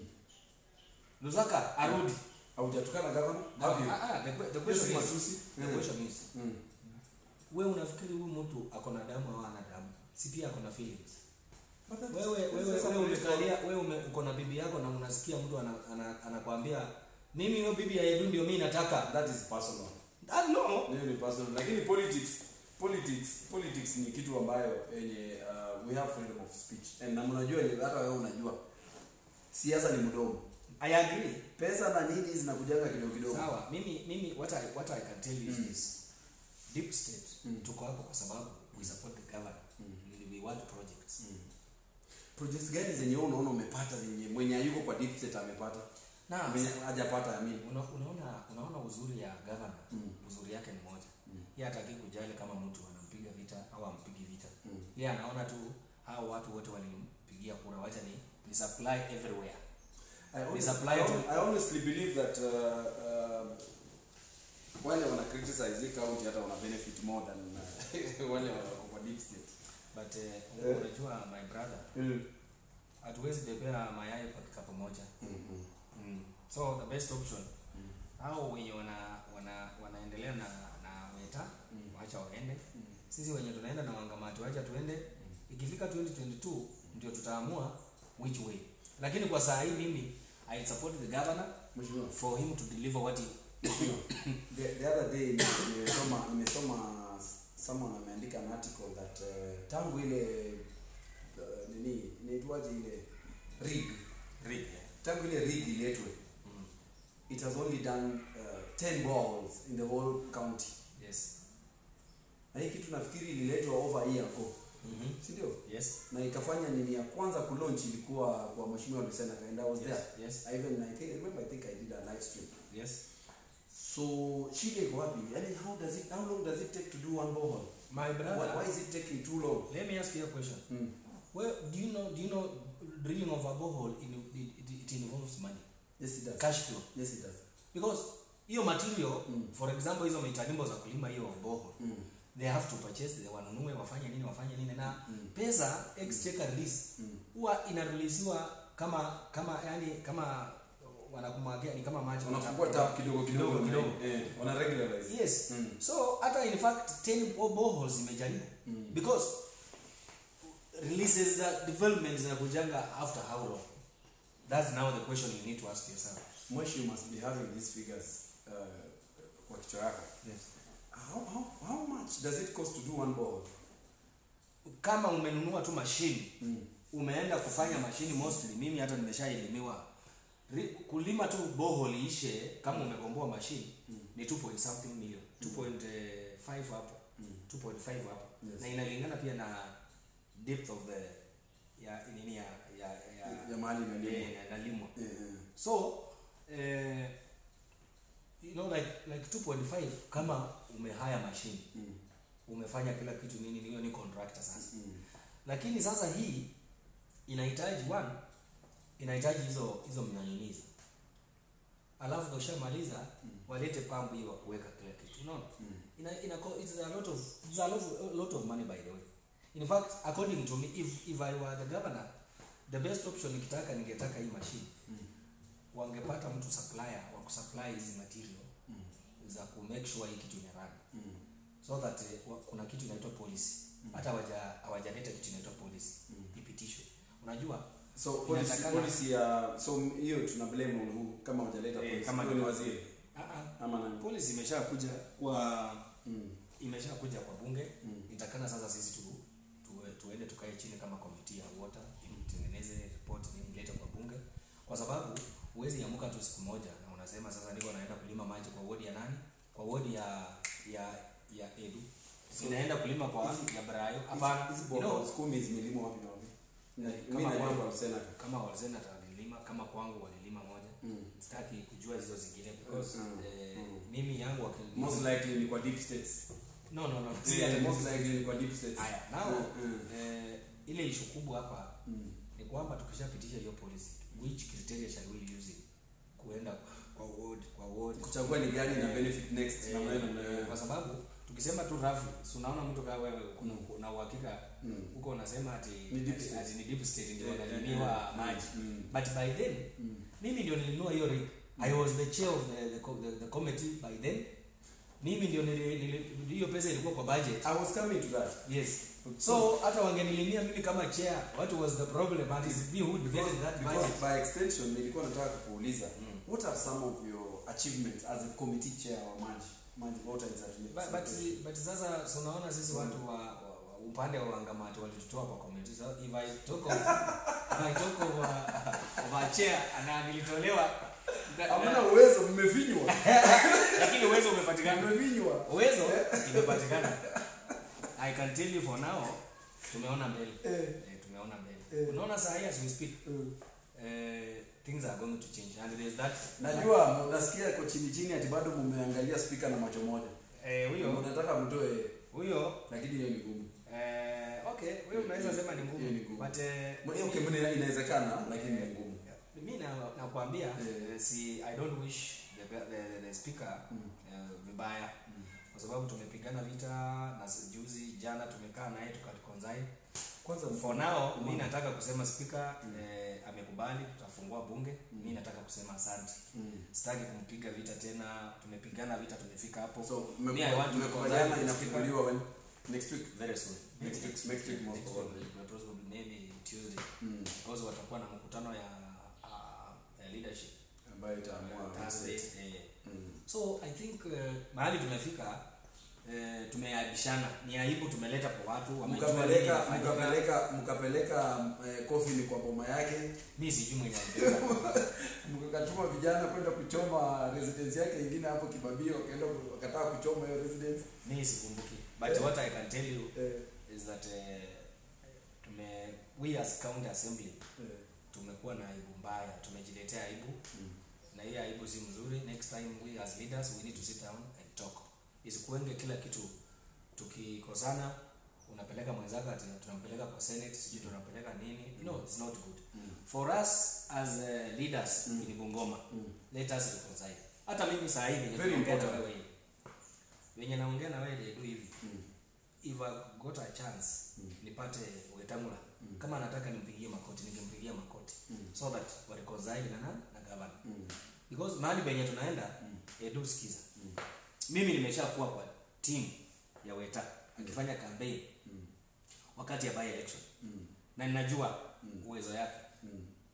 Lusaka arudi. Haujatukana gavana? Have you? Ah, ah, the, que- the Hiyo question si is matusi. the Mm. question is Mm. we unafikiri huyu mtu ako na damu au ana damu? Si pia ako na feelings. But that is- wewe that's wewe just a wewe political- umekalia wewe ume, uko na bibi yako na unasikia mtu anakwambia ana, anakwambia mimi hiyo bibi ya Edu ndio mimi nataka That is personal. ah, no Hiyo ni personal. Lakini politics politics politics ni kitu ambayo yenye uh, we have freedom of speech. And na mnajua yenye hata wewe unajua. Siasa ni mdomo. I agree Pesa na nini zinakujaga kidogo kidogo. sawa mimi mimi what I, what I can tell you Mm. is this deep state Mm. tuko hapo kwa sababu we support the government Mm. we want projects Mm. Projects gani zenye wewe unaona umepata zenye mwenye hayuko kwa deep state amepata? na Mwenye hajapata I mean. una, unaona unaona uzuri ya governor Mm. uzuri yake ni moja Mm. yeye hataki kujali kama mtu anampiga vita au ampigi vita Mm. yeye anaona tu hao watu wote walimpigia kura wacha ni, ni supply everywhere I honestly, supply I to- hon- I honestly believe that uh, uh, wale wana criticize hii county hata wana benefit more than uh, wale wako kwa deep state. but uh, Eh. unajua my brother Mm. hatuwezi bebea mayai kwa kikapu moja Mm-hmm. mm. so the best option Mm. hao wenye wana, wana wanaendelea na na weta Mm. wacha waende Mm. sisi wenye tunaenda na wangamati wacha tuende ikifika 2022 ndio tutaamua which way lakini kwa saa hii mimi i support the governor Mheshimiwa. for him to deliver what he the, the other day nimesoma nimesoma someone ameandika an article that uh, tangu ile uh, nini inaitwaje ile rig read tangu ile rig iletwe mm. it has only done uh, 10 balls in the whole county yes na hii kitu nafikiri ililetwa over a year ago mm-hmm. si ndio yes na ikafanya nini ya kwanza kulaunch ilikuwa kwa mheshimiwa Lucena and I was yes there yes I even I think I remember I think I did a live stream yes so shida iko wapi yani how does it how long does it take to do one borehole my brother why, why is it taking too long let me ask you a question mm. well do you know do you know drilling of a borehole in, it, it, it involves money yes it does cash flow yes it does because hiyo material Mm. for example hizo mitanimbo za kulima hiyo borehole mm. they have to purchase they wanunue wafanye nini wafanye nini na Mm. pesa exchequer release Mm. huwa inareleasiwa kama kama yani kama wanakumwagia ni kama maji wanafungua tap kidogo kidogo Kidogo, kidogo. eh wana regularize yes Mm. so hata in fact 10 bo- boreholes zimejaribu Mm. because releases za development zinakujanga after how long that's now the question you need to ask yourself Mweshi you must be having these figures uh, kwa kichwa yako yes. how, how, how much does it cost to do one borehole kama umenunua tu mashini mm. umeenda kufanya mashini mostly mimi hata nimeshaelimiwa Ri- kulima tu bohol ishe kama umekomboa mashini Mm. ni 2 point something million 2.5 hapo Mm. 2.5 hapo Yes. na inalingana pia na depth of the ya nini ya ya ya, ya mahali imelimwa eh, na- nalimwa eh, eh. so eh, you know like like 2.5 kama umehaya mashini Mm. umefanya kila kitu nini hiyo ni contractor sasa Mm. lakini sasa hii inahitaji one inahitaji hizo hizo mnyanyunyizi alafu ukishamaliza Mm. walete pampu hiyo wakuweka kila kitu unaona Mm. ina, ina, it's a lot of it's a lot of, a lot of money by the way in fact according to me if, if i were the governor the best option nikitaka ningetaka hii machine Mm. wangepata mtu supplier wa kusupply hizi material Mm. za ku make sure hii kitu inarun Mm. so that eh, wa- kuna kitu inaitwa policy hata hawaja- hawajaleta kitu inaitwa policy Mm. ipitishwe unajua so policy, Inatakana- policy ya so hiyo tuna blame on who kama hujaleta Eh, policy kama Huyo ni- ni waziri ah, ah, ama nani policy imeshakuja kwa mm. imeshakuja kwa bunge Mm. itakana sasa sisi tu, tu, tuende tukae chini kama komiti ya water tutengeneze report nini ilete kwa bunge kwa sababu huwezi amuka tu siku moja na unasema sasa niko naenda kulima maji kwa wodi ya nani kwa wodi ya ya ya edu So- inaenda kulima kwa ya brayo hapana hizi you know, boreholes kumi zimelimwa wapi na wapi Na- mimi kama najua kwangu. kwa Lucena kama wazena walilima kama kwangu walilima moja mm. sitaki kujua hizo zingine because Mm. eh, Mm. mimi yangu wakili- most likely ni kwa deep states no no no si yeah, ati most most likely ni kwa deep states haya now Mm, mm. eh, ile ishu kubwa hapa Mm. ni kwamba tukishapitisha hiyo policy which criteria shall we use it kuenda kwa ward kwa ward kuchagua ni gani na Eh, benefit next eh, na maneno na kwa sababu tukisema tu rafi si unaona mtu kama wewe kuna na uhakika Mm. huko unasema ati Ni deep ati- state. ati ni deep state ndio Eh, wanalimiwa eh, maji mm. but by then Mm. mimi ndio nilinunua hiyo rig i was the chair of the, the, co- the, the committee by then mimi ndio nili- nili- hiyo pesa ilikuwa kwa budget I was coming to that yes so hata wangenilimia mimi kama chair what was the problem but it's me who debated that because budget by extension nilikuwa nataka kukuuliza Mm. what are some of your achievements as a committee chair wa maji maji water and but, but, but sasa so unaona sisi watu wa, wa, wa upande wa wangamati walitutoa kwa committee so if i talk of if i talk of, uh, of a chair na nilitolewa hamna uwezo mmevinywa lakini uwezo umepatikana mmevinywa uwezo imepatikana i can tell you for now tumeona mbele eh, eh, tumeona mbele Eh. unaona saa hii as we speak eh. eh, things are going to change and there's that najua nasikia kwa chini chini ati bado mumeangalia spika na macho moja eh, huyo mnataka mtoe huyo lakini hiyo ni gumu eh, okay huyo unaweza sema ni ngumu Hiyo ni ngumu. but eh, Mwe- okay mna- inawezekana lakini ni ngumu mi na- nakwambia Eh. eh, si i don't wish the, the, the, the speaker Mm. eh, vibaya Mm. kwa sababu tumepigana vita na s- juzi jana tumekaa naye tukatukonzai kwanza for now mi Mm. nataka kusema spika Mm. eh, amekubali tutafungua bunge Mm. mi nataka kusema asante Mm. sitaki kumpiga vita tena tumepigana vita tumefika hapo so Me, I want to mmekubaliana consider- inafunguliwa when next week very soon Next week- next week most Next probably. week, probably maybe Tuesday Tuesday Mm. because watakuwa na mkutano ya, uh, ya leadership ambayo itaamua Thursday. state. Eh. Mm. So I think uh, mahali tumefika eh, tumeaibishana, ni aibu tumeleta kwa watu wamejua nini mkapeleka inafanyika. mkapeleka mkapeleka eh, coffin kwa boma yake Mimi sijui mwenye alibeba. mkatuma vijana kwenda kuchoma residence yake ingine hapo Kibabio, wakaenda wakataa kuchoma hiyo residence Mimi sikumbuki. But what I can tell you eh, is that uh, tume we as county assembly eh, tumekuwa na aibu mbaya, tumejiletea aibu mm. na hii aibu si mzuri. Next time we as leaders we need to sit down and talk. Isikuenge kila kitu tukikosana unapeleka mwenzako ati tunampeleka kwa senate sijui tunampeleka nini you know it's not good Mm. for us as uh, leaders Mm. in Bungoma Mm. let us reconcile hata mimi saa hii venye Very tunaongea na important. wewe hivi venye naongea na wewe dedu hivi Mm. if I got a chance Mm. nipate Wetangula Mm. kama nataka nimpigie makoti ningempigia makoti Mm. so that wa reconcile na nani na governor Mm. because mahali penye tunaenda Mm. edu sikiza Mm. mimi nimeshakuwa kwa team ya Weta akifanya campaign Mm. wakati ya by election Mm. na ninajua Mm. uwezo yake Mm.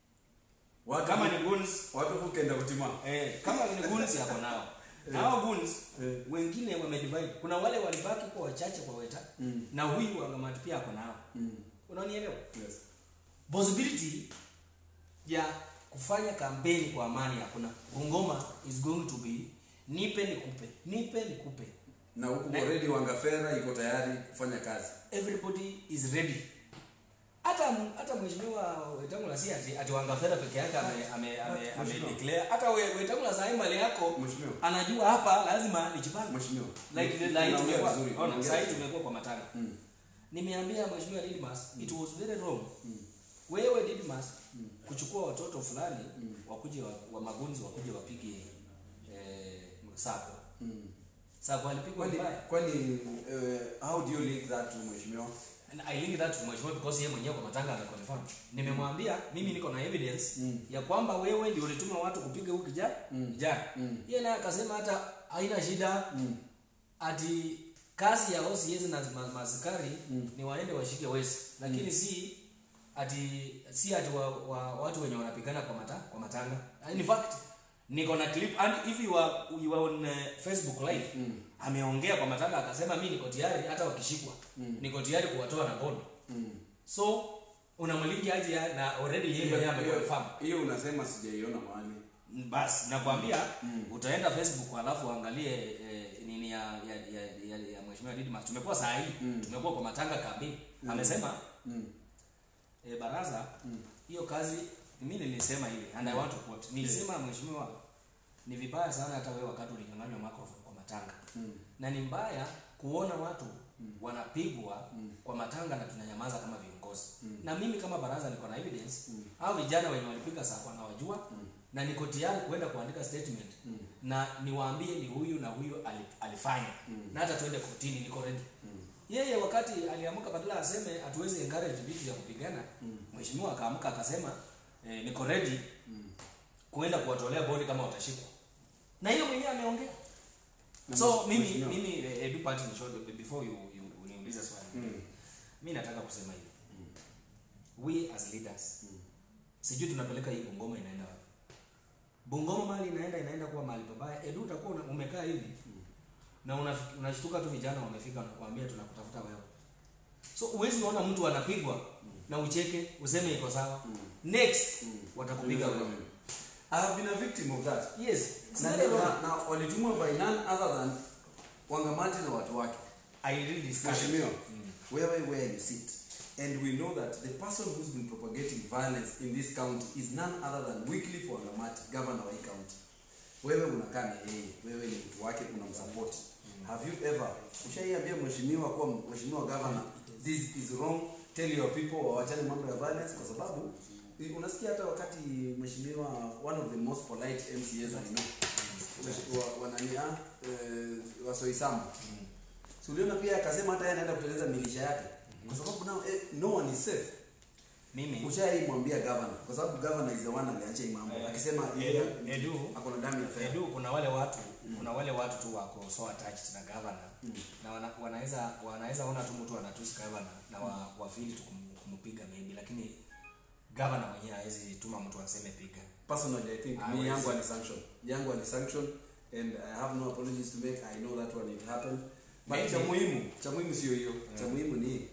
Watu kama ni goons watu kukenda kutima eh, kama ni goons yako nao na hao goons Eh. wengine wamedivide kuna wale walibaki kwa wachache kwa Weta Mm. na huyu wangamati pia ako nao Mm. unanielewa Yes. possibility ya kufanya kampeni kwa amani hakuna Bungoma is going to be nipe nikupe nipe nikupe na huku Ne- already Wangafera iko tayari kufanya kazi everybody is ready hata hata mheshimiwa Wetangula si ati, ati Wangafera peke yake ame ame ame, ame Mheshimiwa. declare hata we- Wetangula saa hii mali yako Mheshimiwa. anajua hapa lazima nijipange Mheshimiwa. like like Unaongea tumekuwa vizuri, ona unaongea saa hii vizuri. tumekuwa kwa matanga Mm. nimeambia mheshimiwa Didmas it was very wrong Mm. wewe Didmas kuchukua watoto fulani wakuje wa, wa magunzi wakuje wapige eh, sako Mm. sako alipigwa Kwani vibaya kwani uh, how do you link that to mheshimiwa? And I link that to mheshimiwa because yeye mwenyewe kwa matanga ameconfirm. Nimemwambia mimi niko na evidence Mm. ya kwamba wewe ndio ulituma watu kupiga huyu kijana. Mm. Kijana. Mm. Yeye naye akasema hata haina shida Mm. ati kazi ya OCS na ma- maaskari Mm. ni waende washike wezi lakini si ati si ati wa, wa, watu wenye wanapigana kwa mata, kwa matanga. In fact niko na clip and if you are, you are on uh, Facebook live Mm. ameongea kwa matanga akasema mi niko tayari hata wakishikwa Mm. niko tayari kuwatoa na bondo Mm. so unamlingi aje ya- na already yeye mwenyewe Hiyo- ameconfirm Hiyo unasema sijaiona mahali. basi nakwambia Mm. utaenda facebook alafu uangalie eh, nini ya ya ya, ya, ya mheshimiwa Didmas tumekuwa saa hii Mm. tumekuwa kwa matanga kambi amesema Mm. eh, baraza Mm. hiyo kazi mimi nilisema hivi and I want to quote nilisema mheshimiwa ni vibaya sana hata wewe wakati ulinyang'anywa microphone kwa matanga Mm. na ni mbaya kuona watu wanapigwa Mm. kwa matanga na tunanyamaza kama viongozi Mm. na mimi kama baraza niko na evidence Mm. au vijana wenye walipiga sako nawajua Mm. na niko tayari kuenda kuandika statement Mm. na niwaambie ni huyu na huyu ali- alifanya Mm. na hata tuende kotini niko ready Mm. yeye wakati aliamka badala aseme hatuwezi encourage vitu ya kupigana Mm. mheshimiwa akaamka akasema eh, niko ready Mm. kuenda kuwatolea bodi kama watashikwa na hiyo mwenyewe ameongea Na so mheshimiwa- mimi mimi eh, eh, do part in short before you, you uniulize swali Mm. mi nataka kusema hivi we as leaders Mm. sijui tunapeleka hii bungoma inaenda wapi bungoma mali inaenda inaenda kuwa mahali pabaya edu utakuwa una- umekaa hivi na unaf- unashtuka tu vijana wamefika wanakuambia tunakutafuta wewe so huwezi ona mtu anapigwa na ucheke useme iko sawa Mm. next Mm. watakupiga wewe I have been a victim of that. yes it's Na, very wrong. na, na walitumwa by none other than Wangamati na watu wake. i really discourage Mheshimiwa, Mm. wewe where you sit and we know that the person who's been propagating violence in this county is none other than Wycliffe Wangamati, governor wa hii county. Wewe unakaa na yeye, wewe ni mtu wake, unamsupport. Have you ever ushaiambia mheshimiwa kuwa mheshimiwa governor, this is wrong, tell your people wawachane mambo ya violence, kwa sababu i- unasikia hata wakati mheshimiwa one of the most polite MCAs I know wa, wanani ah, eh, wasoisambu Si uliona pia akasema hata yeye anaenda kuteleza milisha yake kwa sababu now eh, no one is safe. mimi Ushaimwambia governor kwa sababu governor is the one aliacha hii mambo Eh, akisema Edu- yeye Edu- ako na damu ya fedha. Edu, kuna wale watu kuna wale watu tu wako so attached na governor Mm. na wana, wanaweza wanaweza ona tu mtu anatusi governor na wa, wafili tu kum- kumpiga maybe lakini gavana mwenyewe hawezi tuma mtu aseme piga personally i think Ah, me well, yangu so- ani sanction yangu ani sanction and i have no apologies to make i know that one it happened but Maybe. cha muhimu cha muhimu sio hiyo cha muhimu ni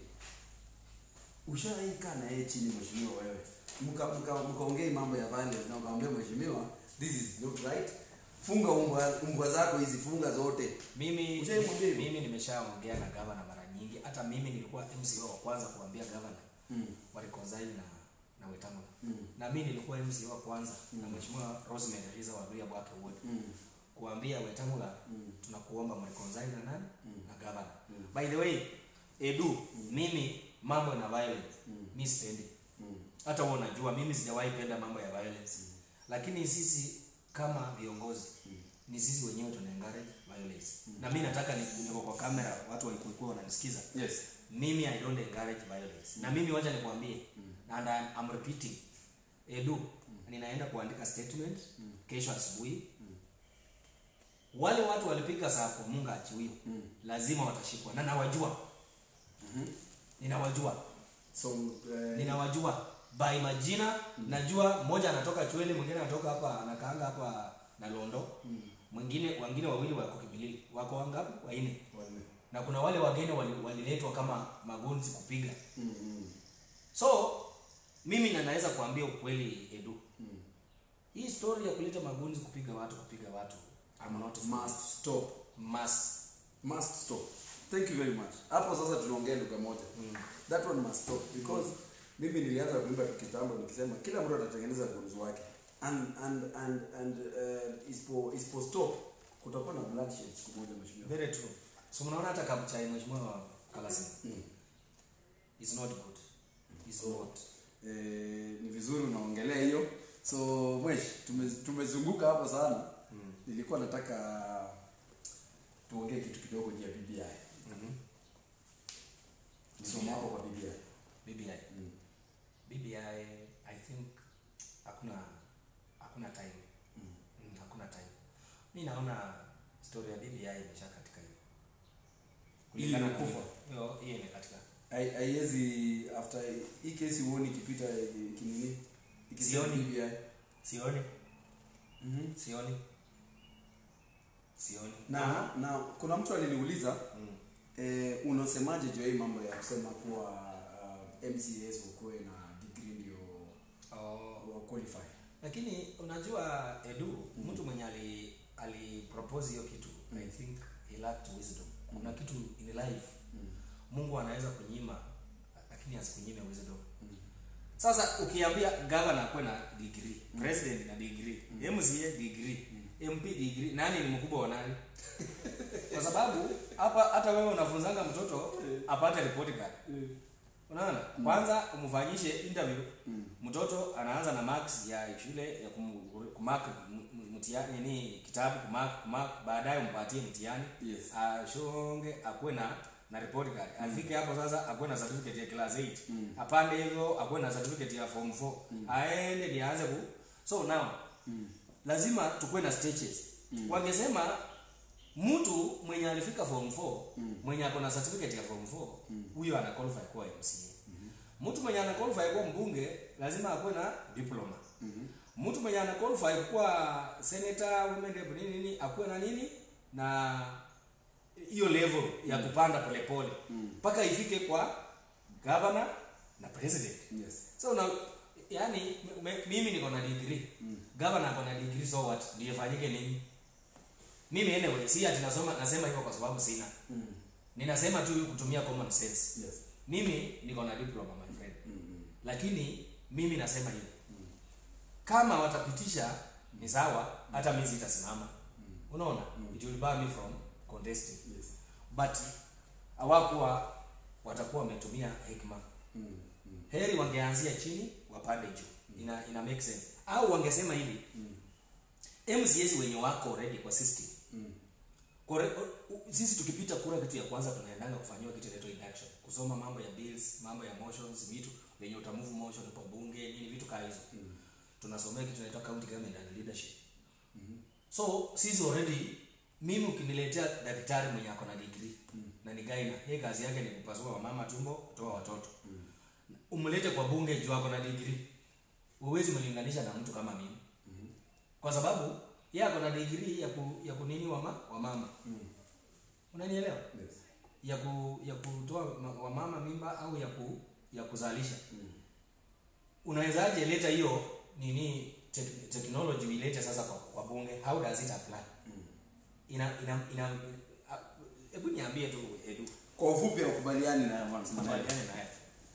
ushaikaa na yeye chini mheshimiwa wewe mka mka mkaongei mambo ya violence na ukamwambia mheshimiwa this is not right funga umbwa umbwa zako hizi funga zote mimi Ushaimwambia hivyo? mimi nimeshaongea na gavana mara nyingi hata mimi nilikuwa mco wa kwanza kuambia gavana mm. wa reconcile na na wetangula Mm. na mimi nilikuwa mco wa kwanza na mheshimiwa rosemary riza wa Ria bwake wood Mm. kuambia wetangula Mm. tunakuomba mreconcile na nani Mm. na gavana Mm. by the way edu mimi mambo na violence Mm. mi sipendi Mm. hata wewe unajua mimi sijawahi penda mambo ya violence lakini sisi kama viongozi ni sisi wenyewe tuna encourage violence na mi nataka ni- niko kwa kamera watu walikuwa wananisikiza yes mimi i don't encourage violence na mimi wacha nikwambie and I'm, I'm repeating edu ninaenda kuandika statement kesho asubuhi wale watu walipiga saa kwa munga achiwio lazima watashikwa na nawajua ninawajua so uh, ninawajua by majina najua mmoja anatoka chwele mwingine anatoka hapa anakaanga hapa na londo mwingine wengine wawili wako kibilili wako wangapi waine wanne. na kuna wale wageni wali- waliletwa kama magonzi kupiga Mm. Mm. so mimi na naweza kuambia ukweli edu Mm. hii story ya kuleta magonzi kupiga watu kupiga watu I'm not must stop must must stop thank you very much hapo sasa tunaongea lugha moja that one must stop because mimi nilianza kuimba kitambo nikisema kila mtu atatengeneza gunzu wake and and and and uh, isipo isipo stop kutakuwa na bloodshed siku moja mheshimiwa very true so mnaona hata kabuchai mheshimiwa kalasima Mm. is not good is not eh, ni vizuri unaongelea hiyo so mwesh tume, tumezunguka hapo sana mm. nilikuwa nataka tuongee kitu kidogo juu ya BBI Mhm. somo hapo kwa BBI BBI mm. BBI I think hakuna hakuna time Mm. mm, hakuna time mi naona story ya BBI imesha katika hiyo kulingana na imekufa. hiyo hiyo imekatika Hai- haiwezi after hii kesi huoni ikipita eh, kinini ikisema Sioni. BBI sioni mm sioni sioni na na kuna mtu aliniuliza mm. eh, unasemaje juu ya hii mambo ya kusema kuwa uh, MCAs wakuwe na degree ndio oh. wa qualify lakini unajua edu mtu mwenye ali alipropose hiyo kitu i think he lacked wisdom kuna kitu in life mungu anaweza kunyima lakini asikunyime wisdom sasa ukiambia gavana akuwe na degree president na degree mca degree mp degree nani ni mkubwa wa nani kwa sababu hapa hata wewe unafunzanga mtoto apate report card unaona kwanza umfanyishe interview mtoto anaanza na marks ya shule ya kum- kumark m- m- mtihani nini kitabu kumark kumark baadaye umpatie mtihani Yes. ashonge akuwe na na report card afike hapo sasa akuwe na certificate ya class 8 apande hivyo akuwe na certificate ya form 4 aende ndiye aanze ku so now lazima tukuwe na stages wangesema mtu mwenye alifika form 4 mwenye ako na certificate ya form 4 huyo ana qualify kuwa MCA mtu mwenye ana qualify kuwa mbunge lazima akuwe na diploma mtu mwenye ana qualify kuwa senator women rep nini nini akuwe na nini na hiyo level ya kupanda polepole mpaka ifike kwa governor na president yes so na yani m- m- mimi niko na degree governor ako na degree so what ndio ifanyike nini mimi anyway si ati nasoma nasema hivyo kwa sababu sina mm. ninasema tu kutumia common sense yes mimi niko na diploma my friend mm. lakini mimi nasema hivi kama watapitisha ni sawa hata mimi sitasimama unaona it will bar me from contesting yes but hawakuwa watakuwa wametumia hekima mm. Mm. heri wangeanzia chini wapande juu ina, ina make sense au wangesema hivi mcs wenye wako already kwa system Mm. Kore, u- u- sisi tukipita kura kitu ya kwanza tunaendanga kufanyiwa kitu inaitwa induction kusoma mambo ya bills mambo ya motions vitu venye utamove motion kwa bunge nini vitu kaa hizo tunasomea kitu inaitwa county government and leadership so sisi already mimi ukiniletea daktari mwenye ako na degree na ni gaina yeye kazi yake ni kupasua wamama tumbo kutoa watoto umlete kwa bunge juu ako na degree huwezi mlinganisha na mtu kama mimi kwa sababu yeye ako na degree ya ku, ya kunini wama, wamama unanielewa Yes. ya ku, ya kutoa ma- wamama mimba au ya ku, ya kuzalisha unawezaje leta hiyo nini tek, technology uilete sasa kwa, kwa bunge how does it apply ina ina ina a- hebu niambie tu edu Kwa ufupi ukubaliani na Mwanza. kubaliane naye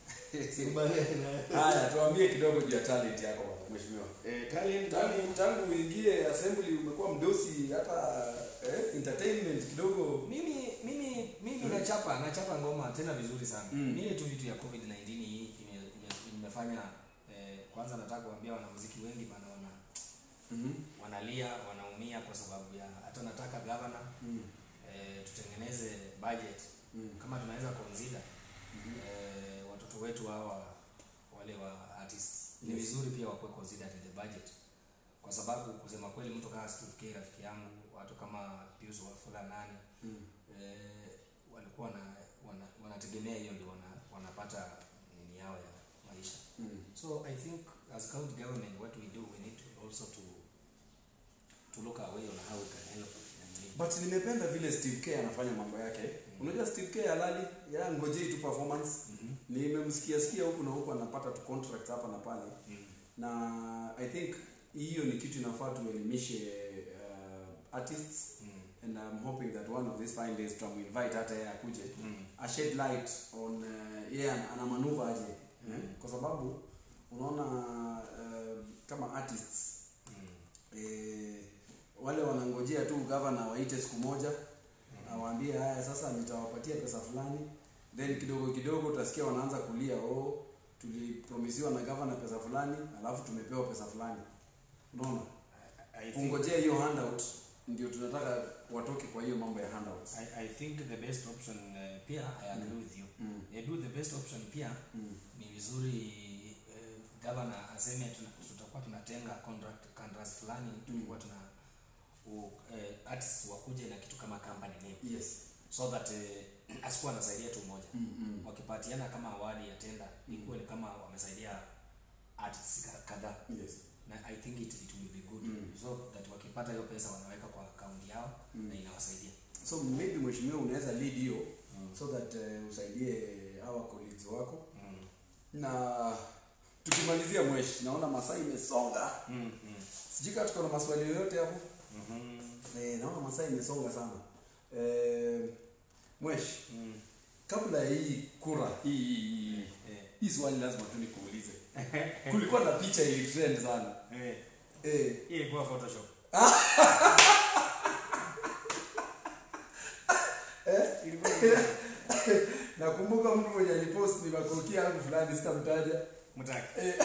Haya, tuambie kidogo juu ya talent yako bwana mheshimiwa. eh talent Tangu tangu uingie assembly umekuwa mdosi hata eh, entertainment kidogo. mimi mimi mimi nachapa nachapa ngoma tena vizuri sana Mm. ni ile tu vitu ya covid 19 hii ime, ime, imefanya eh, kwanza nataka kuambia wanamuziki wengi bana wana Mhm. wanalia wanaumia kwa sababu ya hata nataka governor Mm. eh, tutengeneze budget Mm. kama tunaweza consider eh, watoto wetu hawa wale wa artists ni Yes. vizuri pia wakuwe considered in the budget kwa sababu kusema kweli mtu kama Steve K rafiki yangu watu kama Pius Wafula nani Mm. eh, walikuwa wana, wana, wanategemea hiyo ndio wana, wanapata nini yao ya maisha Mm. so i think as county government what we do we need to also to to look away on how we can help nini. But nimependa vile Steve K anafanya mambo yake. Unajua Steve K halali, ya ngojei tu performance. Mhm. Nimemsikia sikia huku na huku anapata tu contract hapa na pale. Mm. Na I think hiyo ni kitu inafaa tuelimishe uh, artists Mm. and I'm hoping that one of these fine days tutamuinvite hata yeye akuje Mm. a shed light on uh, yeye ana ana manuva aje Mm. eh? kwa sababu unaona uh, kama artists Mm. eh, wale wanangojea tu gavana waite siku moja awaambie haya sasa nitawapatia pesa fulani then kidogo kidogo utasikia wanaanza kulia oh tulipromisiwa na gavana pesa fulani alafu tumepewa pesa fulani unaona I, I think kungojea hiyo handout ndio tunataka watoke kwa hiyo mambo ya handouts I, I think the best option uh, pia I agree with you. Mm. Edu, the best option pia Mm. ni vizuri uh, governor aseme tuna, tutakuwa tunatenga contract contracts fulani tulikuwa tuna u, uh, artists wakuje na kitu kama company name yes so that uh, asikuwa anasaidia tu moja mm, mm. wakipatiana kama awadi ya tenda ikuwe ni kama wamesaidia artists ka- kadhaa yes na i think it, it will be good Mm. so that wakipata hiyo pesa wanaweka kwa akaunti yao Mm. na inawasaidia so maybe mheshimiwa unaweza lead hiyo Mm. so that uh, usaidie hawa colleagues wako mm. na tukimalizia mweshi naona masaa imesonga Mm. Mm. sijui kama tuko na maswali yoyote hapo Mhm. eh, naona masaa imesonga sana eh, mweshi Mm. kabla ya hii kura hii hii hii Eh. hii swali lazima tu nikuulize kulikuwa na picha ili trend sana Eh. eh, Hii ilikuwa photoshop Ilikuwa nakumbuka mtu mwenye alipost ni makoki yangu fulani sitamtaja mtaki eh,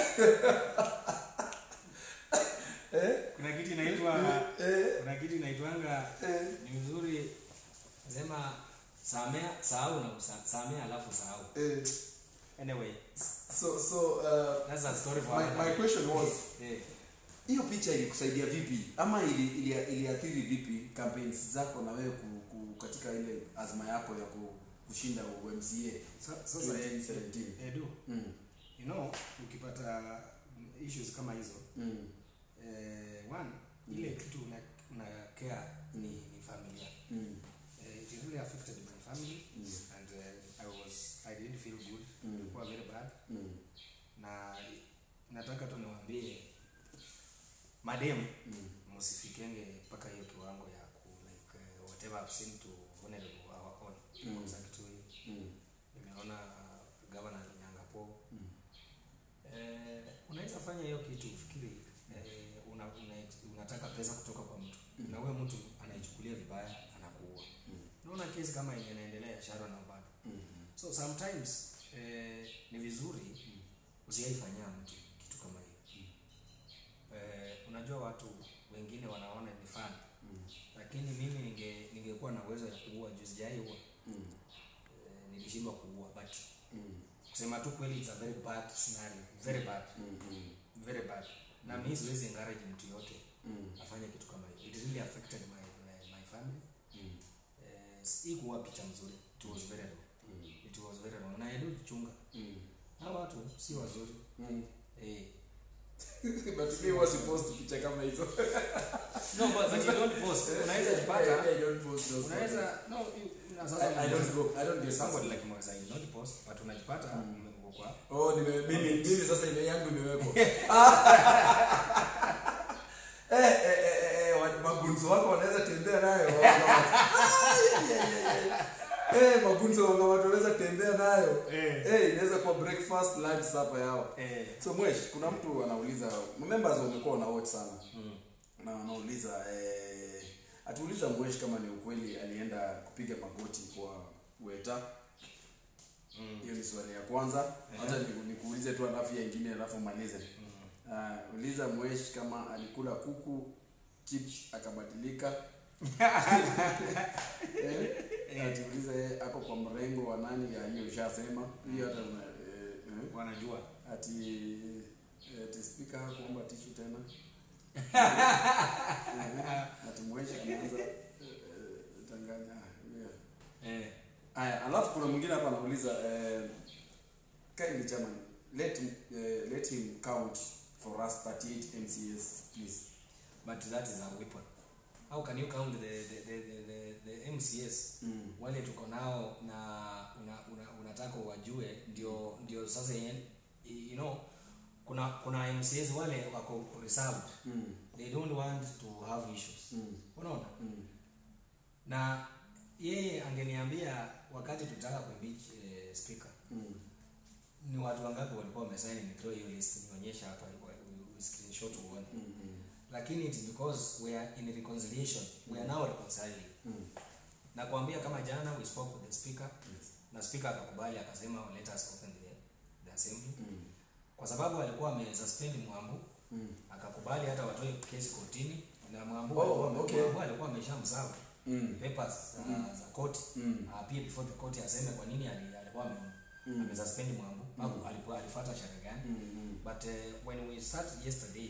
eh, kuna kitu inaitwa eh, kuna kitu inaitwanga eh. ni vizuri sema samea sahau na usa- samea alafu sahau Eh, anyway so so uh, that's a story for my, another my day. question was eh. hiyo picha ilikusaidia vipi ama ili, ili, iliathiri vipi campaigns zako na wewe ku, ku, katika ile azma yako ya ku, kushinda UMCA Sa- sasa eh, 2017 edu mm. you know ukipata mm, issues kama hizo Mm. eh, one ile kitu una, una care ni, ni familia Mm. eh, it really affected my family Mm. and uh, I was I didn't feel good Mm. ilikuwa very bad Mm. na nataka tu niwaambie mademu Mm. msifikenge mpaka hiyo kiwango ya ku like uh, whatever I've seen to vulnerable our own Mm. mm. Kitui Mm. nimeona governor Nyangapo Mm. eh, unaweza fanya hiyo kitu ufikiri eh, una, una, unataka pesa kutoka kwa mtu Mm. na huyo mtu anaichukulia vibaya anakuua Mm. unaona kesi kama yenye inaendelea Sharon na bado Mm. so sometimes eh, ni vizuri usiaifanyia mtu kitu kama hiyo eh, unajua watu wengine wanaona ni fun Mm. lakini mimi ninge ningekuwa na uwezo ya kuua juu sijaiua Mm. eh, nilishindwa kuua but Mm. kusema tu kweli it's a very bad scenario very bad Mm. Mm. very bad na mi siwezi encourage mtu yote Mm. afanye kitu kama hiyo it really affected my, my, my family Mm. eh, hii kuwa picha mzuri it was very wrong Mm. it was very wrong na edu chunga Mm. hawa watu si wazuri Mm. eh but me was supposed to picha kama hizo no but, but you don't post unaweza jipata I don't post those unaweza no you- na sasa I, I don't go I don't get somebody somebody like Mwasa you don't post but unajipata uko kwa oh nime mimi mimi sasa ile yangu imewekwa eh eh eh, eh wa- magunzo wako wanaweza tembea nayo eh magunzo wako wanaweza tembea nayo Eh. eh inaweza kuwa breakfast lunch supper yao eh so mwesh kuna mtu anauliza members wamekuwa wana watch sana mm. na wanauliza eh, atuuliza mwesh kama ni ukweli alienda kupiga magoti kwa weta Mm. hiyo ni swali ya kwanza hata ni- nikuulize tu alafu ya ingine alafu malize uh, uliza mwesh kama alikula kuku chips akabadilika eh, atiuliza yeye ako kwa mrengo wa nani ya hiyo ushasema hiyo hata una, eh, eh. wanajua ati ati speaker hakuomba tishu tena Eh, ati mweshi anaanza eh, eh, tanganya ah, yeah. eh Aya, alafu kuna mwingine hapa anauliza eh, kindly chairman let him, eh, let him count for us 38 MCS please. but that is a weapon how can you count the the the, the, the, the MCS Mm. wale tuko nao na una, una, unataka wajue ndio ndio sasa yen- you know kuna kuna MCS wale wako reserved Mm. they don't want to have issues Mm. unaona Mm. na yeye angeniambia wakati tutaka kuimpeach eh, speaker Mm. ni watu wangapi walikuwa wamesaini nitoe hiyo list nionyesha hapa u- u- screenshot uone Mm. Mm. lakini it is because we are in reconciliation we are now reconciling Mm. na kuambia kama jana we spoke with the speaker Yes. na speaker akakubali akasema let us open the, the assembly Mm. kwa sababu alikuwa amesuspend mwambu Mm. akakubali hata watoe kesi kotini na mwambu Oh, alikuwa- okay. Mwambu alikuwa ameshamsavu Mm. papers za, za koti Mm. appear before the court aseme kwa nini ali- alikuwa ame- Mm. amesuspend mwambu au alikuwa alifuata sheria gani Mm. Mm. but uh, when we started yesterday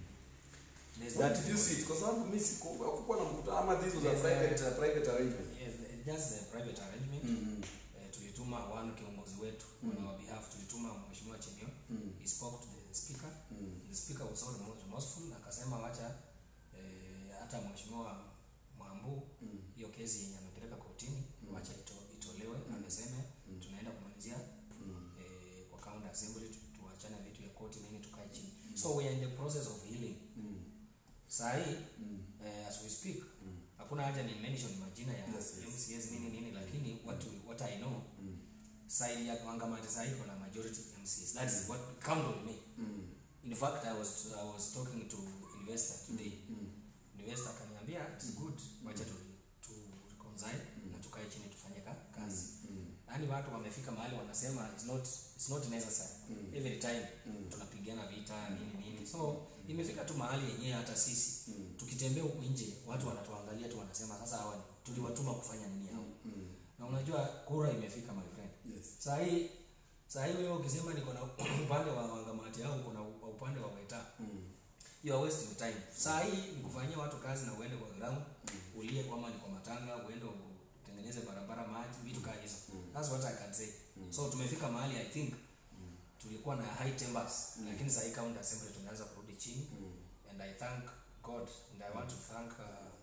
there's What that did you see? Kwa sababu mimi siku hakukuwa na mkutano ama this was a Yes, private uh, private arrangement. yes, just a private arrangement Mm. eh, tulituma one kiongozi wetu on our behalf tulituma mheshimiwa Chemio Mm. he spoke to the speaker Mm. the speaker was so remo- remorseful akasema wacha eh, hata mheshimiwa Mwambu Mm. hiyo kesi yenye amepeleka kotini Mm. wacha ito, itolewe na amesema Mm. tunaenda kumalizia Mm. eh, kwa county assembly tu- tuachane vitu ya koti nini tukae chini so we are in the process of healing Mm. saa hii Mm. eh, as we speak Mm. hakuna haja ni mention majina ya Yes, yes. MCS nini nini lakini what, we- what I know Mm. side ya Wangamati sasa iko na majority MCs that is what count on me Mm. in fact I was I was talking to investor today Mm. investor akaniambia it's good wacha tu tu reconcile na tukae chini tufanye ka, kazi Mm. yaani watu wamefika mahali wanasema it's not it's not necessary Mm. every time Mm. tunapigana vita nini nini so imefika tu mahali yenyewe hata sisi Mm. tukitembea huku nje watu wanatuangalia tu wanasema sasa hawa ni- tuliwatuma kufanya nini hao Mm. na unajua kura imefika my friend Yes. saa hii saa hii wewe ukisema niko na upande wa wangamati au kuna u- upande wa weta Mm. you are wasting time saa hii ni kufanyia watu kazi na uende kwa ground ulie kwama ni kwa matanga uende utengeneze barabara maji vitu kaa hizo that's what i can say so tumefika mahali i think tulikuwa na high timbers lakini saa hii county assembly tumeanza kurudi chini Mm. and i thank god and i want to thank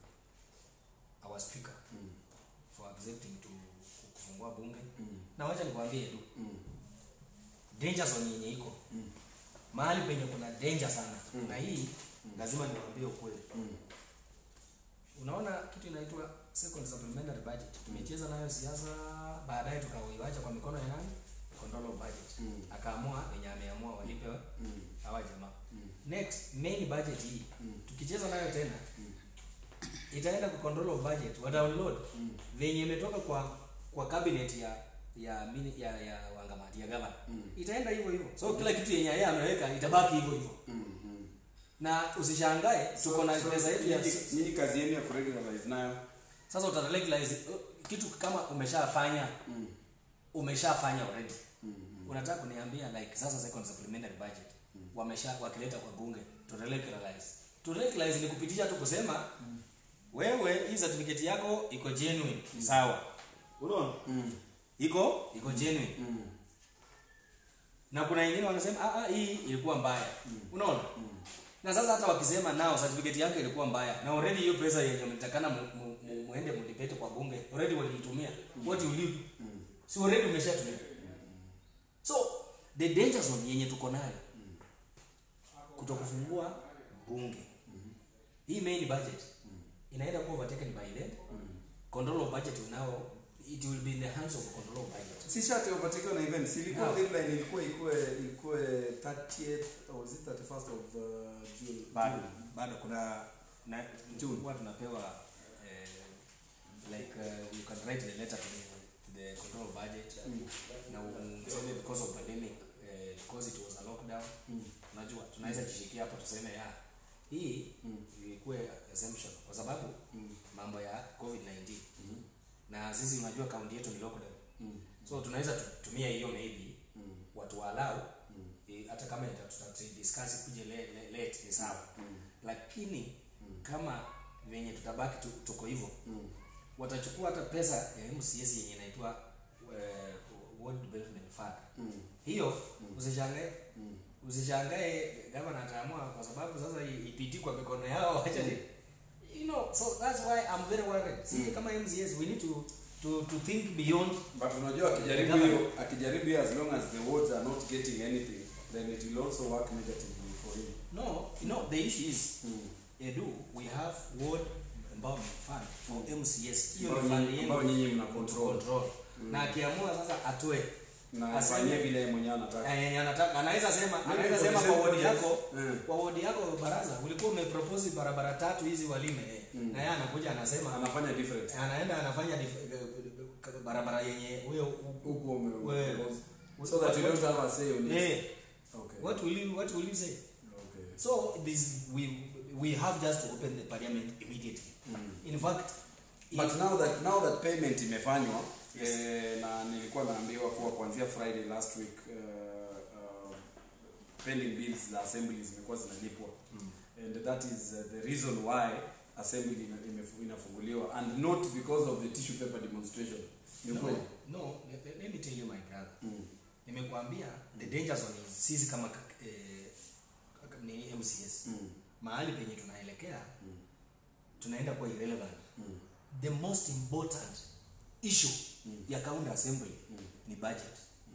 uh, our speaker Mm. for accepting to kufungua bunge Mm. na wacha nikwambie tu Mm. danger zone yenye iko Mm. mahali penye kuna danger sana Mm. na hii lazima niwaambie ukweli Mm. unaona kitu inaitwa second supplementary budget tumecheza nayo siasa baadaye tukauiwacha kwa mikono ya nani control of budget Mm. akaamua wenye ameamua walipe Mm. hawa jamaa Mm. next main budget hii Mm. tukicheza nayo tena Mm. itaenda kwa control of budget wa download Mm. venye imetoka kwa kwa cabinet ya ya mini, ya, ya wangamati ya gavana Mm. itaenda hivyo hivyo so kila kitu yenye yeye ameweka itabaki hivyo hivyo Mm. Mm. na usishangae tuko na So- pesa yetu ya nyinyi- nyinyi kazi yenu ya kuregularize nayo sasa utaregularize uh, kitu kama umeshafanya Mm. umeshafanya already Mm. unataka kuniambia like sasa second supplementary budget wamesha wakileta kwa bunge to regularize to regularize ni kupitisha tu kusema wewe hii certificate yako iko genuine sawa unaona Mm. iko iko genuine Mm. na kuna wengine wanasema ah, ah, hii ilikuwa mbaya unaona na sasa hata wakisema nao certificate yake ilikuwa mbaya na already hiyo pesa yenye mlitakana mu- mu- mu- muende mdebate kwa bunge already waliitumia what you leave si already umeshatumia so the danger zone yenye tuko nayo kutokufungua bunge hii main budget inaenda kuwa overtaken by then control of budget will now it will be in the hands of control of budget si shati overtaken na events ilikuwa Yeah. deadline ilikuwa ilikuwa ilikuwa 30th or was it 31st of uh, June bado June. bado kuna na June. tulikuwa tunapewa eh, like uh, you can write the letter to the, to the control of budget na useme because of pandemic eh, because it was a lockdown unajua tunaweza jishikia hapo tuseme ya hii ilikuwa exemption kwa sababu mambo ya covid 19 na sisi unajua kaunti yetu ni lockdown so tunaweza tutumia hiyo maybe watu walau hata kama ita- tutadiscuss kuje le, le, late ni sawa lakini kama venye tutabaki tu, tuko hivyo watachukua hata pesa ya MCS yenye inaitwa uh, World Development Fund hiyo usishangae usishangae gavana ataamua kwa sababu sasa i- ipiti kwa mikono yao acha ni you know so that's why I'm very worried see kama MCS we need to to to think beyond but unajua akijaribu hiyo akijaribu hiyo as long as the wards are not getting anything then it will also work negatively for him no you know the issue is edu we have World Empowerment Fund for MCS hiyo ni Ambao fund nyinyi- yenu ambao nyinyi mna control. control na akiamua sasa atoe na Aseme- afanyie vile yeye mwenyewe anataka Eh, yenye anataka anaweza sema Maybe anaweza for sema the kwa same wodi yako Mm. kwa wodi yako baraza ulikuwa umepropose barabara tatu hizi walime eh. na yeye anakuja anasema anafanya different anaenda anafanya dif- eh, eh, barabara yenye huyo huko ume Wewe. so that you don't have a say on it eh okay what will you what will you say okay so this we we have just to open the parliament immediately in fact but now that now that payment imefanywa eh, na nilikuwa naambiwa kuwa kuanzia friday last week uh, uh, pending bills za assembly zimekuwa zinalipwa and that is uh, the reason why assembly ina- imefu- inafunguliwa and not because of the tissue paper demonstration ni no, kweli no let, let me tell you my brother Mm. nimekuambia the danger zone is sisi kama kak- eh, kak- ni MCS Mm. mahali penye tunaelekea Mm. tunaenda kuwa irrelevant Mm. the most important issue Mm. ya county assembly Mm. ni budget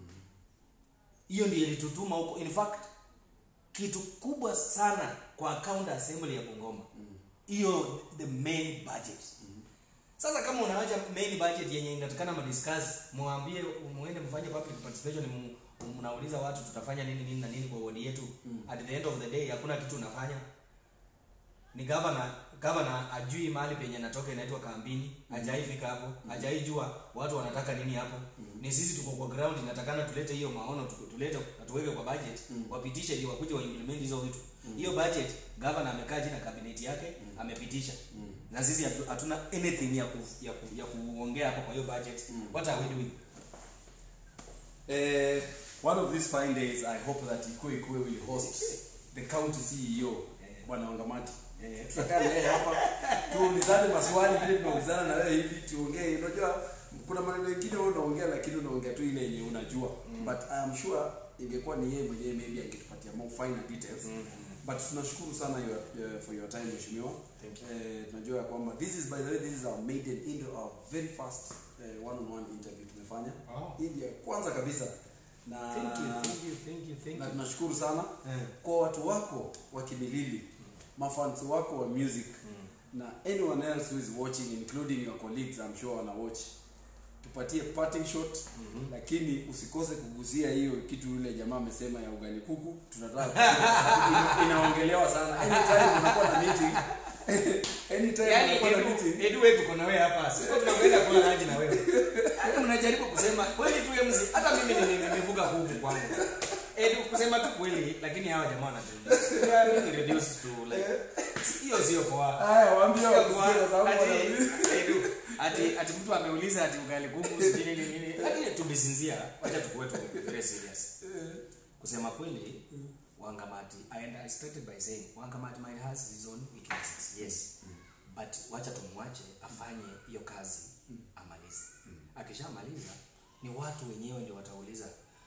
hiyo ndio ilitutuma huko in fact kitu kubwa sana kwa county assembly ya Bungoma hiyo the main budget sasa kama unaacha main budget yenye inatakana madiscuss muambie muende mfanye public participation mu- mnauliza watu tutafanya nini nini na nini kwa wodi yetu at the end of the day hakuna kitu unafanya ni governor governor ajui mahali penye natoka inaitwa kambini hajaifika hapo hajaijua watu wanataka nini hapo ni sisi tuko kwa ground inatakana tulete hiyo maono tu- tulete tuweke kwa budget wapitishe ndio wakuje waimplement hizo vitu hiyo budget governor amekaa chini na cabinet yake amepitisha na sisi hatu- hatuna anything ya ku, ya, ku, ya kuongea hapo kwa hiyo budget what are we doing Eh, one of these fine days I hope that Ikwe Ikwe will host the county CEO Bwana Wangamati. Eh, tutakaa na yeye hapa tuulizane maswali vile tunaulizana na wewe hivi tuongee. Unajua kuna maneno mengine wewe unaongea lakini unaongea tu ile yenye unajua. But I am sure ingekuwa ni yeye mwenyewe maybe angetupatia more finer details. But tunashukuru sana your, uh, for your time mheshimiwa. Thank you. Eh, tunajua ya kwamba this is by the way this is our maiden into our very first uh, one on one interview tumefanya. Wow. Hii ndio ya kwanza kabisa na thank you thank you thank you thank na you tunashukuru sana Eh. kwa watu wako wa Kimilili, mafans wako wa music na anyone else who is watching including your colleagues I'm sure wana watch. Tupatie parting shot lakini usikose kugusia hiyo kitu yule jamaa amesema ya ugali kuku. Tunataka kujua. Ina- inaongelewa sana. Anytime unakuwa na meeting anytime Yaani unakuwa na Edu, meeting Edu wewe tuko na wewe hapa. Siko tunakwenda kula lunch na wewe. Yaani mnajaribu kusema kweli tu MC. Hata mimi ni- ni- nimevuka kuku kwangu. Edu kusema tu kweli lakini hawa jamaa wanatulia. Yeah, ni reduce to like hiyo sio poa. haya waambie Sio wakusikie poa. kwa sababu Ati wana- Edu ati ati mtu ameuliza ati ugali kuku sijui nini nini. Lakini tumesinzia. Wacha tukue tu very serious. Kusema kweli Wangamati and I started by saying Wangamati might has his own weaknesses. Yes. But wacha tumwache afanye hiyo kazi amalize. Akishamaliza ni watu wenyewe ndio watauliza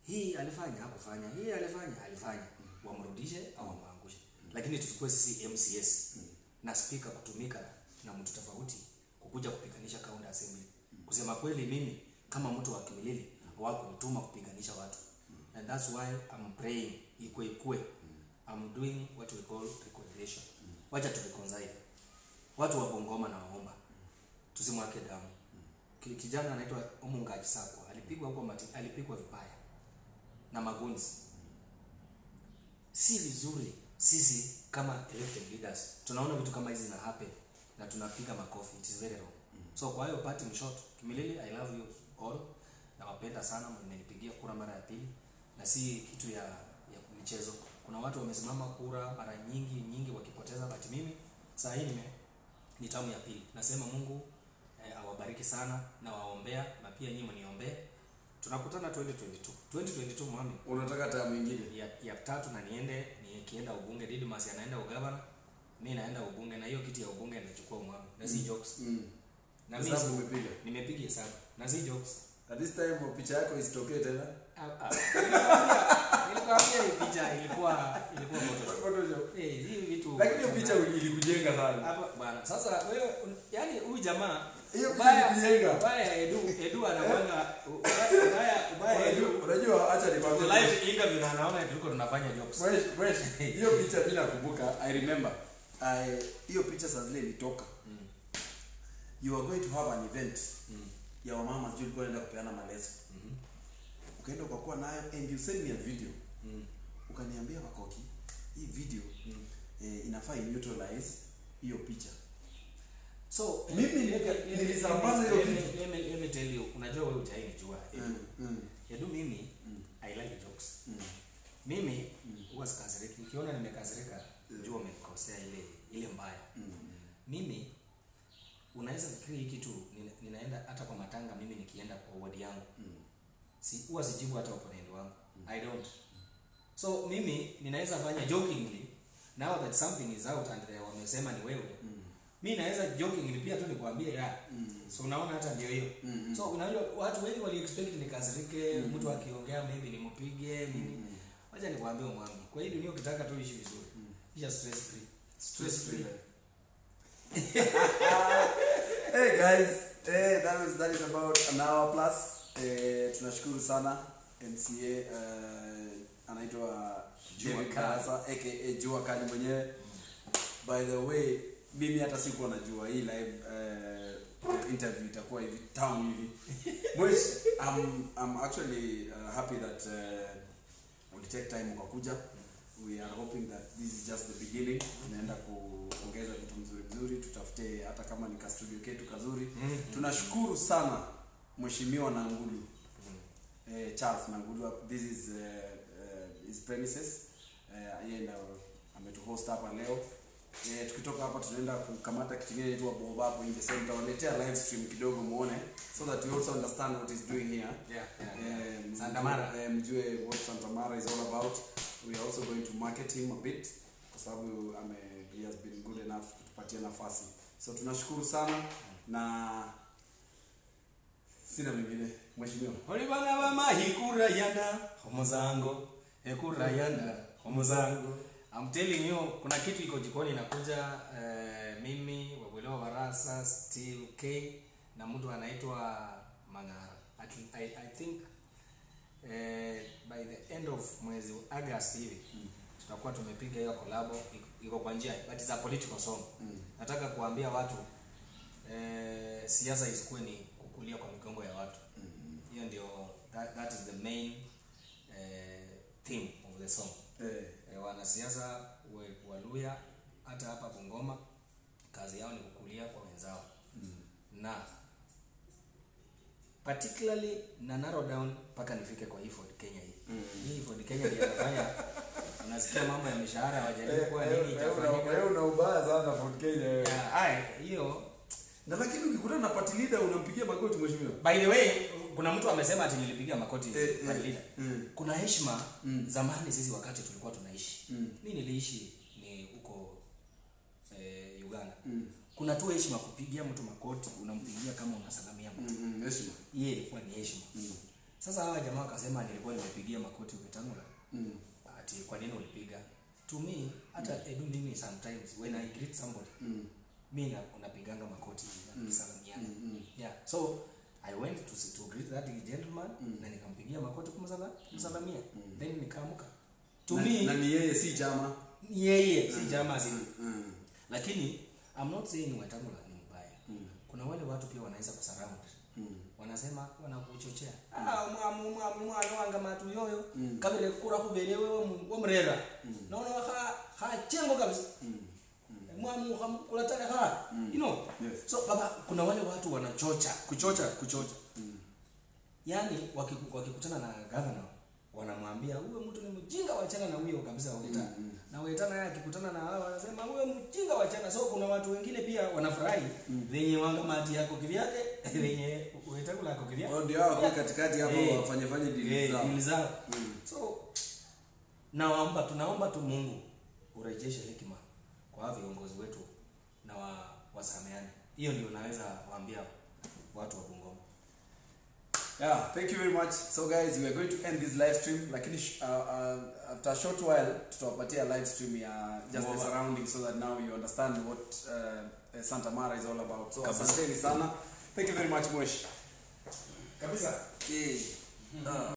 hii alifanya hakufanya hii alifanya alifanya wamrudishe au wamwangushe lakini tusikuwe sisi mcs na speaker kutumika na mtu tofauti kukuja kupiganisha county assembly kusema kweli mimi kama mtu wa kimilili hawakunituma kupiganisha watu and that's why I'm praying ikwe ikwe I'm doing what we call reconciliation wacha tu reconcile watu wa Bungoma na waomba tusimwake damu Ki- kijana anaitwa Omunga Kisakwa alipigwa huko mati, alipigwa vibaya na magunzi si vizuri sisi kama elected leaders tunaona vitu kama hizi zina happen na tunapiga makofi it is very wrong so kwa hiyo parting shot kimilili i love you all nawapenda sana mmenipigia kura mara ya pili na si kitu ya ya michezo kuna watu wamesimama kura mara nyingi nyingi wakipoteza but mimi saa hii nime ni tamu ya pili nasema mungu eh, awabariki sana na waombea na pia nyinyi mniombee tunakutana 2022 2022 mwami unataka taa mwingine ya, ya tatu na niende nikienda ubunge Didmas anaenda ugavana mi naenda ubunge na hiyo kiti ya ubunge nachukua mwami na si jokes mm. na mi Hesabu umepiga nimepiga hesabu na si jokes at this time picha yako isitokee tena Ah, ah. Nilikwambia- nilikwambia hii picha ilikuwa ilikuwa photoshop Photoshop. eh hii vitu lakini hiyo picha ilikujenga sana hapa bwana sasa wewe un- yani huyu jamaa Hiyo ubaya picha ilikujenga. ubaya edu edu anamwanga ubaya ubaya ubaya edu Unajua- unajua acha Kwa nikwambie live interview na anaona tuliko tunafanya jokes Fresh, fresh. hiyo picha mi nakumbuka i remember I- hiyo picha saa zile ilitoka you are going to have an event ya wamama sijui ulikuwa unaenda kupeana maleso ukaenda ukakuwa nayo and you send me a video ukaniambia wakoki hii video eh, inafaa neutralize hiyo picha so Mimi let me- let me- nilisambaza hiyo let me- kitu. let me- let me tell you unajua wewe utainijua mm, mm, yadu mimi i like jokes mm. mimi huwa sikasiriki ukiona nimekasirika jua umenikosea ile ile mbaya mimi unaweza fikiri hii kitu nina, ninaenda hata kwa matanga mimi nikienda kwa ward yangu si huwa sijibu hata opponent wangu i don't so mimi ninaweza fanya jokingly now that something is out and they wamesema ni wewe mi naweza jokingly pia tu nikwambie ya so unaona hata ndio hiyo so unajua watu wengi wali expect nikasirike mtu akiongea maybe nimpige nini wacha nikwambie mwambi kwa hii dunia ukitaka tu ishi vizuri isha stress free Stress free. hey guys, hey, that is that is about an hour plus. Eh, tunashukuru sana MCA uh, anaitwa Jua David Kali. Barasa aka Jua Kali mwenyewe. By the way, mimi hata sikuwa najua hii live uh, interview itakuwa hivi tamu hivi. Mwesh, I'm I'm actually uh, happy that uh, we take time ukakuja. We are hoping that this is just the beginning. Tunaenda kuongeza vitu mzuri mzuri, tutafute hata kama ni ka studio ketu kazuri. Tunashukuru sana Mheshimiwa Nangulu. Eh, Charles Nangulu, this is uh, uh, his premises. Eh, yeye ndo ametuhost hapa leo. Eh, tukitoka hapa tunaenda kukamata kitu kingine inaitwa Bob hapo nje. So nitawaletea live stream kidogo muone so that you also understand what he's doing here. Yeah, yeah, yeah. Eh, Santa Mara. eh, mjue what Santa Mara is all about. We are also going to market him a bit kwa sababu ame he has been good enough kutupatia nafasi. So tunashukuru sana na sina mengine mheshimiwa. oli bana bamahi kurayana omuzango ekurayana omuzango I'm telling you kuna kitu iko jikoni inakuja eh, mimi wabwelewa barasa steve k na mtu anaitwa mangara I, I, I think eh, by the end of mwezi august hivi tutakuwa tumepiga hiyo kolabo iko- iko kwa njia but it's a political song nataka kuambia watu eh, siasa isikuwe ni kukulia kwa migongo ya watu hiyo ndio that, that is the main eh, theme of the song Eh, eh, wanasiasa wa- waluya hata hapa bungoma kazi yao ni kukulia kwa wenzao na particularly na narrow down mpaka nifike kwa hii Ford Kenya hii hii Ford Kenya ndio inafanya unasikia mambo ya mishahara wajaribu kuwa nini itafanyika wewe una ubaya sana Fort Kenya. wewe. Ya, ai, hiyo Na lakini ukikutana na party leader unampigia magoti mheshimiwa. by the way kuna mtu amesema ati nilipiga makoti Eh, eh, party leader. mm. kuna heshima Mm. zamani sisi wakati tulikuwa tunaishi Mm. mi niliishi ni huko eh, uganda Mm. kuna tu heshima kupigia mtu makoti unampigia kama unasalamia mtu Mm, mm, heshima. hiyo ilikuwa ni heshima Mm. sasa hawa jamaa wakasema nilikuwa nimepigia makoti Wetangula Mm. ati kwa nini ulipiga to me hata edu mimi sometimes when i greet somebody Mm. mi na unapiganga makoti na Mm. kusalamiana Mm. Mm. yeah so i went to to greet that gentleman Mm. na nikampigia makoti kumsala kumsalamia Mm. then nikaamuka to Na- me na ni yeye si chama ni yeye si jamaa si Mm. lakini i'm not saying Wetangula ni mbaya Mm. kuna wale watu pia wanaweza kusurround Mm. wanasema wanakuchochea ah mwamu mwamu mwana wanga matu yoyo Mm. kabire kura kubere wewe wamrera Mm. naona ha ha chengo kabisa Mm. mwamu kulataka ha Mm. you know Yes. so baba kuna wale watu wanachocha kuchocha kuchocha Mm. yani wakiku- wakikutana na governor wanamwambia huyo mtu ni mjinga wachana na huyo kabisa Weta Mm, mm. na Weta naye akikutana na hao wanasema huyo mjinga wachana so kuna watu wengine pia wanafurahi venye wangamati yako kivyake venye Wetangula yako kivyake Wao ndio hao kwa katikati hapo Eh. wafanye fanye deal Eh, zao. deal zao Mm. so naomba tunaomba tu Mungu urejeshe hekima kwa hawa viongozi wetu na wa, wasameane hiyo ndio naweza waambia watu wa Bungoma Yeah, thank you very much. So guys, we are going to end this live stream lakini sh- uh, uh, after a short while tutawapatia live stream ya just the Mwova. surroundings so that now you understand what uh, Santa Mara is all about. So Kabisa. asanteni sana. Thank you very much Mosh. kabisa Yeah. Uh.